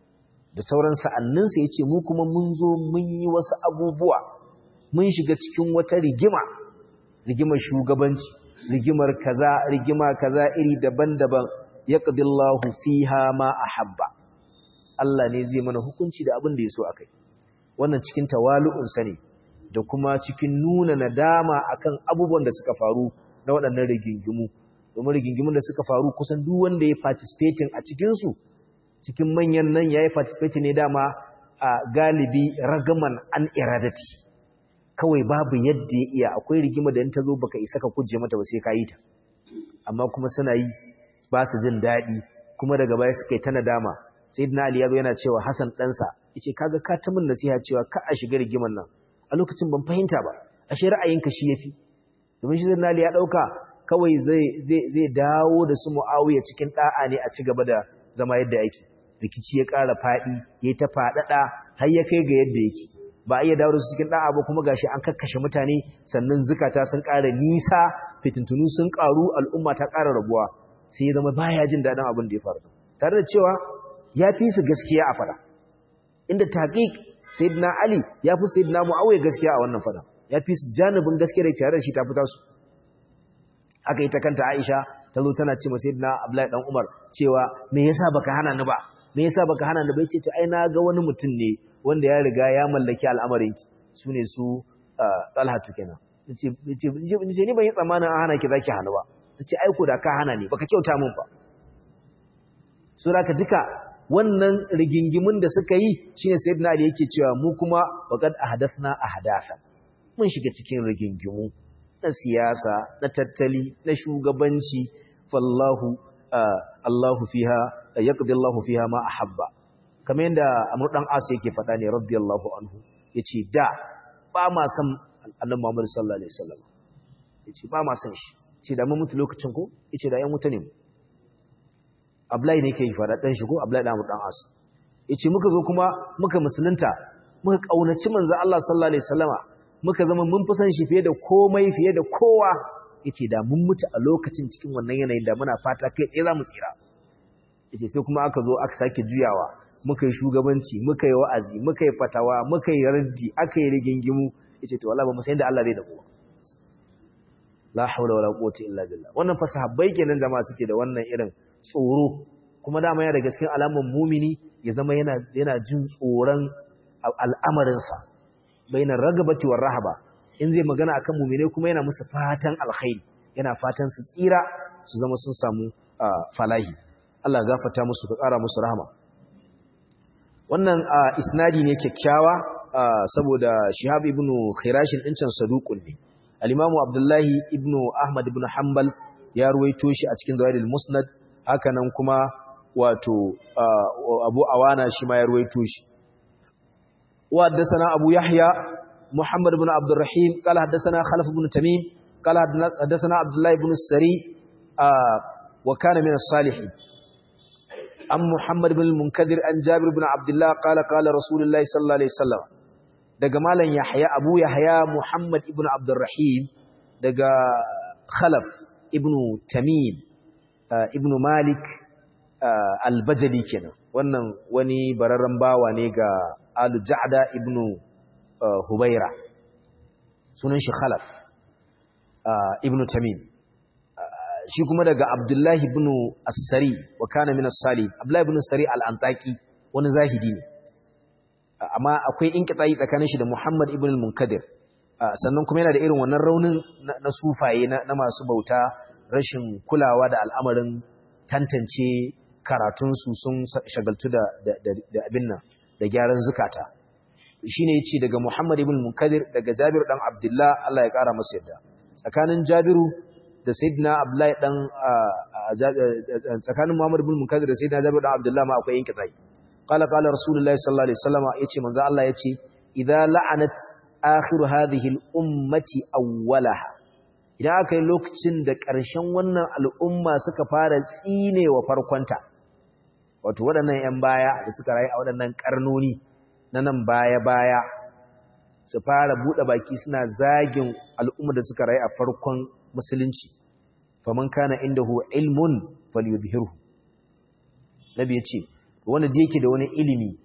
da sauran sa'anninsa ya ce mu kuma mun zo mun yi wasu abubuwa mun shiga cikin wata rigima rigimar shugabanci rigimar kaza rigima kaza iri daban-daban ya ƙadillahu fiha ma a habba Allah ne zai mana hukunci da abin da ya so a kai wannan cikin tawalu'unsa ne da kuma cikin nuna nadama akan abubuwan da suka faru na waɗannan rigingimu domin rigingimun da suka faru kusan duk wanda ya participating a cikinsu cikin manyan nan ya yi participating ne dama a galibi ragaman an iradati kawai babu yadda ya iya akwai rigima da in ta zo baka isa ka kuje mata ba sai ka yi ta amma kuma suna yi ba su jin daɗi kuma daga baya suka yi ta nadama sayyidina ali yazo yana cewa hasan ɗansa yace kaga ka ta min nasiha cewa ka a shiga rigiman nan a lokacin ban fahimta ba ashe ra'ayinka shi yafi domin shi sayyidina ali ya dauka kawai zai zai zai dawo da su muawiya cikin da'a ne a ci gaba da zama yadda yake rikici ya ƙara faɗi yayi ta faɗaɗa har ya kai ga yadda yake ba a iya dawo da su cikin da'a ba kuma gashi an kakkashe mutane sannan zukata sun ƙara nisa fitintunu sun ƙaru al'umma ta ƙara rabuwa sai ya zama baya jin daɗin abin da ya faru tare da cewa ya fi su gaskiya a fada inda taqiq sayyidina ali ya fi sayyidina muawiya gaskiya a wannan fada ya fi su janibin gaskiya da tare da shi ta fita su aka yi ta kanta aisha ta zo tana ce ma sayyidina abdullahi dan umar cewa me yasa baka hana ni ba me yasa baka hana ni ba yace to ai na ga wani mutum ne wanda ya riga ya mallaki al'amarin ki sune su talhatu kenan nace nace ni ban yi tsammanin an hana ki zaki hana ba nace ai ko da ka hana ni baka kyauta min ba sura ka duka wannan rigingimun da suka yi shine sayyidina ali yake cewa mu kuma waqad ahdathna ahdatha mun shiga cikin rigingimu na siyasa na tattali na shugabanci fallahu Allahu fiha yaqdi Allahu fiha ma ahabba kamar yadda Amr dan As yake faɗa ne radiyallahu anhu yace da ba ma san Annabi Muhammad sallallahu alaihi wasallam yace ba ma san shi ce da mun mutu lokacin ko yace da yan mutane mu Abdullahi ne ke yi fara dan shi ko Abdullahi dan dan As yace muka zo kuma muka musulunta muka kaunaci manzo Allah sallallahu alaihi wasallama muka zama mun fi san shi fiye da komai fiye da kowa yace da mun mutu a lokacin cikin wannan yanayin da muna fata kai tsaye za mu tsira yace sai kuma aka zo aka sake juyawa muka yi shugabanci muka yi wa'azi muka yi fatawa muka yi raddi aka yi rigingimu yace to wallahi ba mu san da Allah zai da kowa la haula wala quwwata illa billah wannan fa sahabbai kenan jama'a suke da wannan irin tsoro kuma dama yana da gaskiyar alamun mumini ya zama yana yana jin tsoron al'amarinsa bainar ragabati war rahaba in zai magana akan mumine kuma yana musu fatan alkhairi yana fatan su tsira su zama sun samu falahi Allah gafarta musu ka ƙara musu rahama wannan isnadi ne kyakkyawa saboda Shihab ibn Khirashin din can saduqun ne al-Imam Abdullahi ibn Ahmad ibn Hanbal ya ruwaito shi a cikin Zawaidul Musnad hakanan kuma wato Abu Awana shi ma ya ruwaito shi wa haddathana Abu Yahya محمد بن عبد الرحيم قال حدثنا خلف بن تميم قال حدثنا عبد الله بن السري آه وكان من الصالحين عن محمد بن المنكدر عن جابر بن عبد الله قال قال رسول الله صلى الله عليه وسلم daga malam Yahya Abu Yahya Muhammad ibn Abdurrahim daga Khalaf ibn Tamim ibn Malik al-Bajali kenan wannan wani bararren bawa ne ga Al-Ja'da ibn Hubaira sunan shi Khalaf ibn Tamim shi kuma daga Abdullahi ibn As-Sari wa kana min as-Sali Abdullahi ibn As-Sari al-Antaki wani zahidi ne amma akwai inqita'i tsakanin shi da Muhammad ibn al-Munkadir sannan kuma yana da irin wannan raunin na sufaye na masu bauta rashin kulawa da al'amarin tantance karatunsu sun shagaltu da abin nan da gyaran zukata shine yace daga Muhammad ibn Munkadir daga Jabir dan Abdullah Allah ya kara masa yadda tsakanin Jabiru da Sayyidina Abdullah dan tsakanin Muhammad ibn Munkadir da Sayyidina Jabir dan Abdullah ma akwai yanke tsayi qala qala Rasulullahi sallallahu alaihi wasallam yace manzo Allah yace idza la'anat akhiru hadhihi al-ummati awwalaha idan aka yi lokacin da ƙarshen wannan al'umma suka fara tsinewa farkonta wato waɗannan 'yan baya da suka rayu a waɗannan ƙarnoni na nan baya-baya su fara buɗe baki suna zagin al'umma da suka rayu a farkon musulunci faman kana inda hu ilmun falyudhirhu nabi ya ce wanda da yake da wani ilimi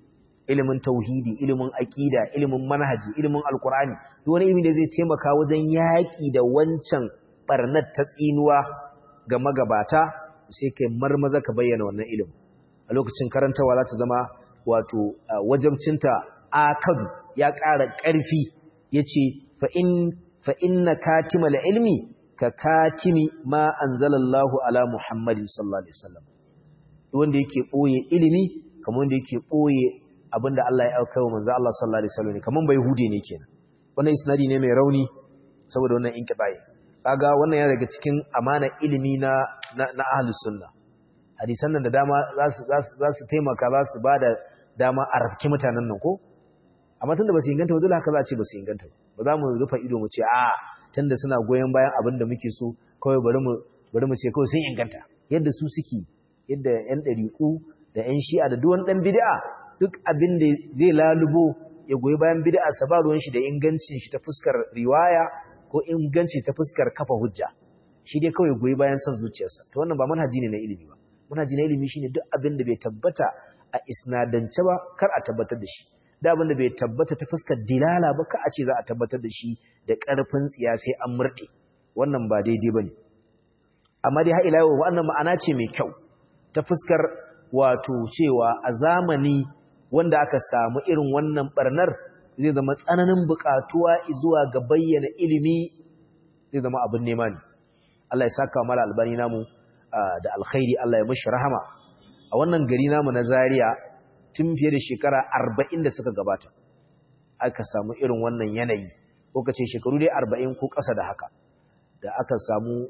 ilimin tauhidi ilimin aqida ilimin manhaji ilimin alqur'ani duk wani ilimi da zai taimaka wajen yaki da wancan barnat ta tsinuwa ga magabata sai kai marmaza ka bayyana wannan ilimin a lokacin karantawa za ta zama wato wajabcinta akadu ya ƙara ƙarfi yace fa in fa inna katimal ilmi ka katimi ma anzalallahu ala muhammadin sallallahu alaihi wasallam wanda yake boye ilimi kamar wanda yake boye abinda Allah ya auka wa manzo Allah sallallahu alaihi wasallam kaman bai hude ne kenan wannan isnadi ne mai rauni saboda wannan inqibai kaga wannan ya daga cikin amana ilimi na na ahlus sunna hadisan nan da dama za su za su taimaka za su bada dama a rafki mutanen nan ko amma tunda ba su inganta ba dole haka za a ce ba su inganta ba za mu rufa ido mu ce a tunda suna goyon bayan abin da muke so kawai bari mu bari mu ce kawai sun inganta yadda su suke yadda yan dariku da yan shi'a da duwan dan bid'a duk abin da zai lalubo ya goyi bayan bid'a sa ba ruwan shi da ingancin shi ta fuskar riwaya ko inganci ta fuskar kafa hujja shi dai kawai goyi bayan son zuciyarsa to wannan ba manhaji ne na ilimi ba manhaji na ilimi shine duk abin da bai tabbata a isnadance ba kar a tabbatar da shi da abin da bai tabbata ta fuskar dilala ba ka a ce za a tabbatar da shi da ƙarfin tsiya sai an murɗe wannan ba daidai ba ne amma dai haɗila yau wannan ma'ana ce mai kyau ta fuskar wato cewa a zamani wanda aka samu irin wannan ɓarnar zai zama tsananin buƙatuwa zuwa ga bayyana ilimi zai zama abin nema ne Allah ya saka mala albani namu da alkhairi Allah ya mashi rahama a wannan gari namu na Zaria tun fiye da shekara arba'in da suka gabata aka samu irin wannan yanayi ko ka ce shekaru dai arba'in ko ƙasa da haka da aka samu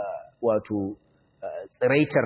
wato tsiraitar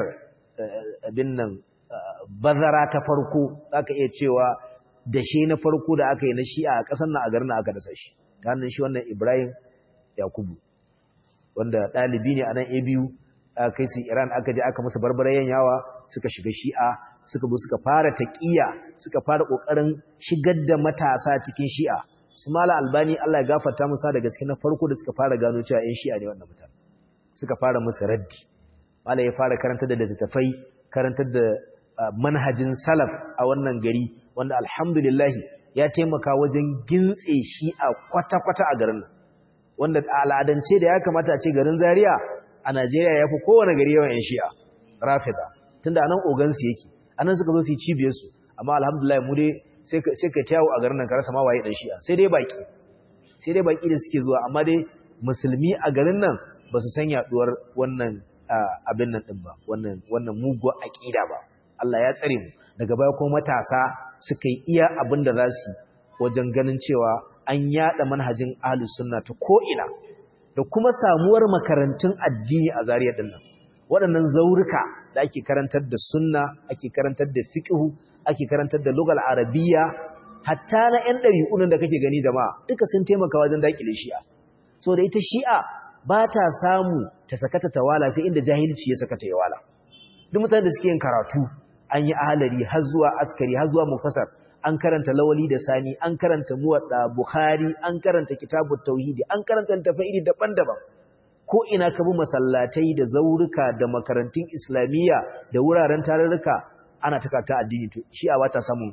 abin nan bazara ta farko aka iya cewa dashe na farko da aka yi na shi'a a ƙasar na a garin aka dasa shi ta hannun shi wannan ibrahim yakubu wanda ɗalibi ne a nan abu aka kai su iran aka je aka musu barbarayen yawa suka shiga shi'a suka bu suka fara taqiya suka fara kokarin shigar da matasa cikin shi'a su mala albani Allah ya gafarta musa da gaske na farko da suka fara gano cewa ƴan shi'a ne wannan mutane suka fara musu raddi mala ya fara karantar da littattafai karantar da manhajin salaf a wannan gari wanda alhamdulillah ya taimaka wajen gintse shi'a kwata-kwata a garin nan wanda a al'adance da ya kamata a ce garin Zaria a Najeriya ya fi kowane gari yawan ƴan shi'a rafida tunda anan ogansu yake anan suka zo su yi cibiyarsu amma alhamdulillah mu dai sai ka tawo a garin nan ka rasa ma waye dan shi'a sai dai baki sai dai baki da suke zuwa amma dai musulmi a garin nan ba su san yaduwar wannan abin nan din ba wannan wannan muguwar aqida ba Allah ya tsare mu daga baya kuma matasa suka yi iya abin da za su wajen ganin cewa an yada manhajin ahlus sunna ta ko ina da kuma samuwar makarantun addini a Zariya din nan waɗannan zaurika da ake karantar da sunna ake karantar da fiqhu ake karantar da lugal arabiya hatta na ƴan ɗari'unan da kake gani jama'a duka sun taimaka wajen dakile shi'a so da ita shi'a ba ta samu ta sakata tawala sai inda jahilci ya sakata ya wala duk mutanen da suke yin karatu an yi ahalari har zuwa askari har zuwa mufasar an karanta lawali da sani an karanta muwadda bukhari an karanta kitabut tauhidi an karanta tafsiri daban-daban ko ina ka bi masallatai da zaurika da makarantun islamiyya da wuraren tarurruka ana takata addini to shi a wata samun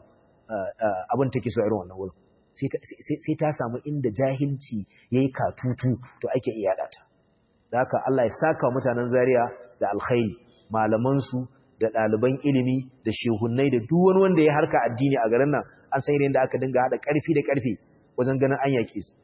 abin take so irin wannan wurin sai ta samu inda jahilci yayi katutu to ake iya data da haka Allah ya saka mutanen Zaria da alkhairi malaman su da ɗaliban ilimi da shehunnai da duk wani wanda ya harka addini a garin nan an san yadda aka dinga hada ƙarfi da ƙarfi wajen ganin an yaƙe su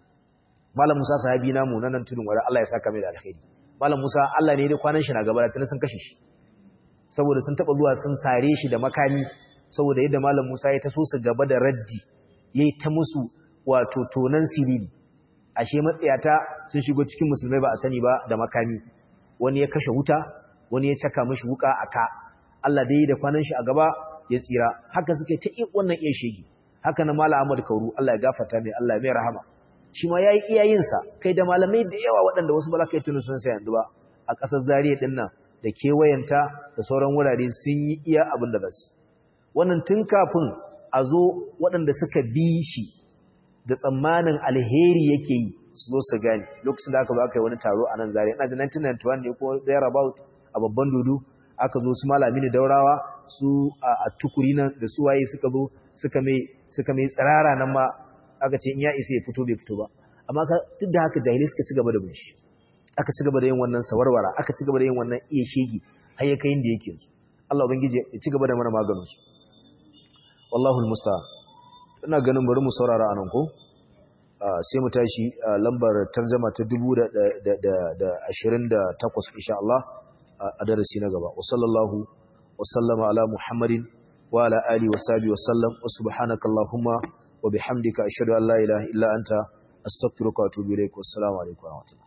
malam Musa sahabi namu nan tudun wara Allah ya saka mai da alkhairi malam Musa Allah ne da kwanan shi na gaba da sun kashe shi saboda sun taba zuwa sun sare shi da makami saboda yadda malam Musa ya taso su gaba da raddi yayi ta musu wato tonan siriri ashe matsayata sun shigo cikin musulmai ba a sani ba da makami wani ya kashe wuta wani ya caka mishi wuka aka Allah dai da kwanan shi a gaba ya tsira haka suke ta wannan iya shege haka na malam Ahmad Kauru Allah ya gafarta mai Allah mai rahama shi ma yayi iyayensa kai da malamai da yawa waɗanda wasu ba kai tunu sun yanzu ba a ƙasar Zariya din nan da kewayenta da sauran wurare sun yi iya abin da basu wannan tun kafin a zo waɗanda suka bi shi da tsammanin alheri yake yi su zo su gane lokacin da aka zo aka yi wani taro a nan Zariya ina da 1991 ne ko there about a babban dudu aka zo su malami ne daurawa su a tukuri nan da su waye suka zo suka mai suka mai tsirara nan ma aka ce in ya isa ya fito bai fito ba amma duk da haka jahilai suka ci gaba da bin shi aka ci gaba da yin wannan sawarwara aka ci gaba da yin wannan iya shege har ya kai inda yake yanzu Allah ubangiji ya ci gaba da mana maganin su wallahu almusta'an ina ganin bari mu saurara anan ko sai mu tashi lambar tarjuma ta 1028 insha Allah a darasi na gaba wa sallallahu wa sallama ala muhammadin wa ala alihi wa sahbihi wa sallam wa subhanakallahumma wa bihamdika ashhadu an la ilaha illa anta astaghfiruka wa atubu ilaik wassalamu alaikum wa rahmatullahi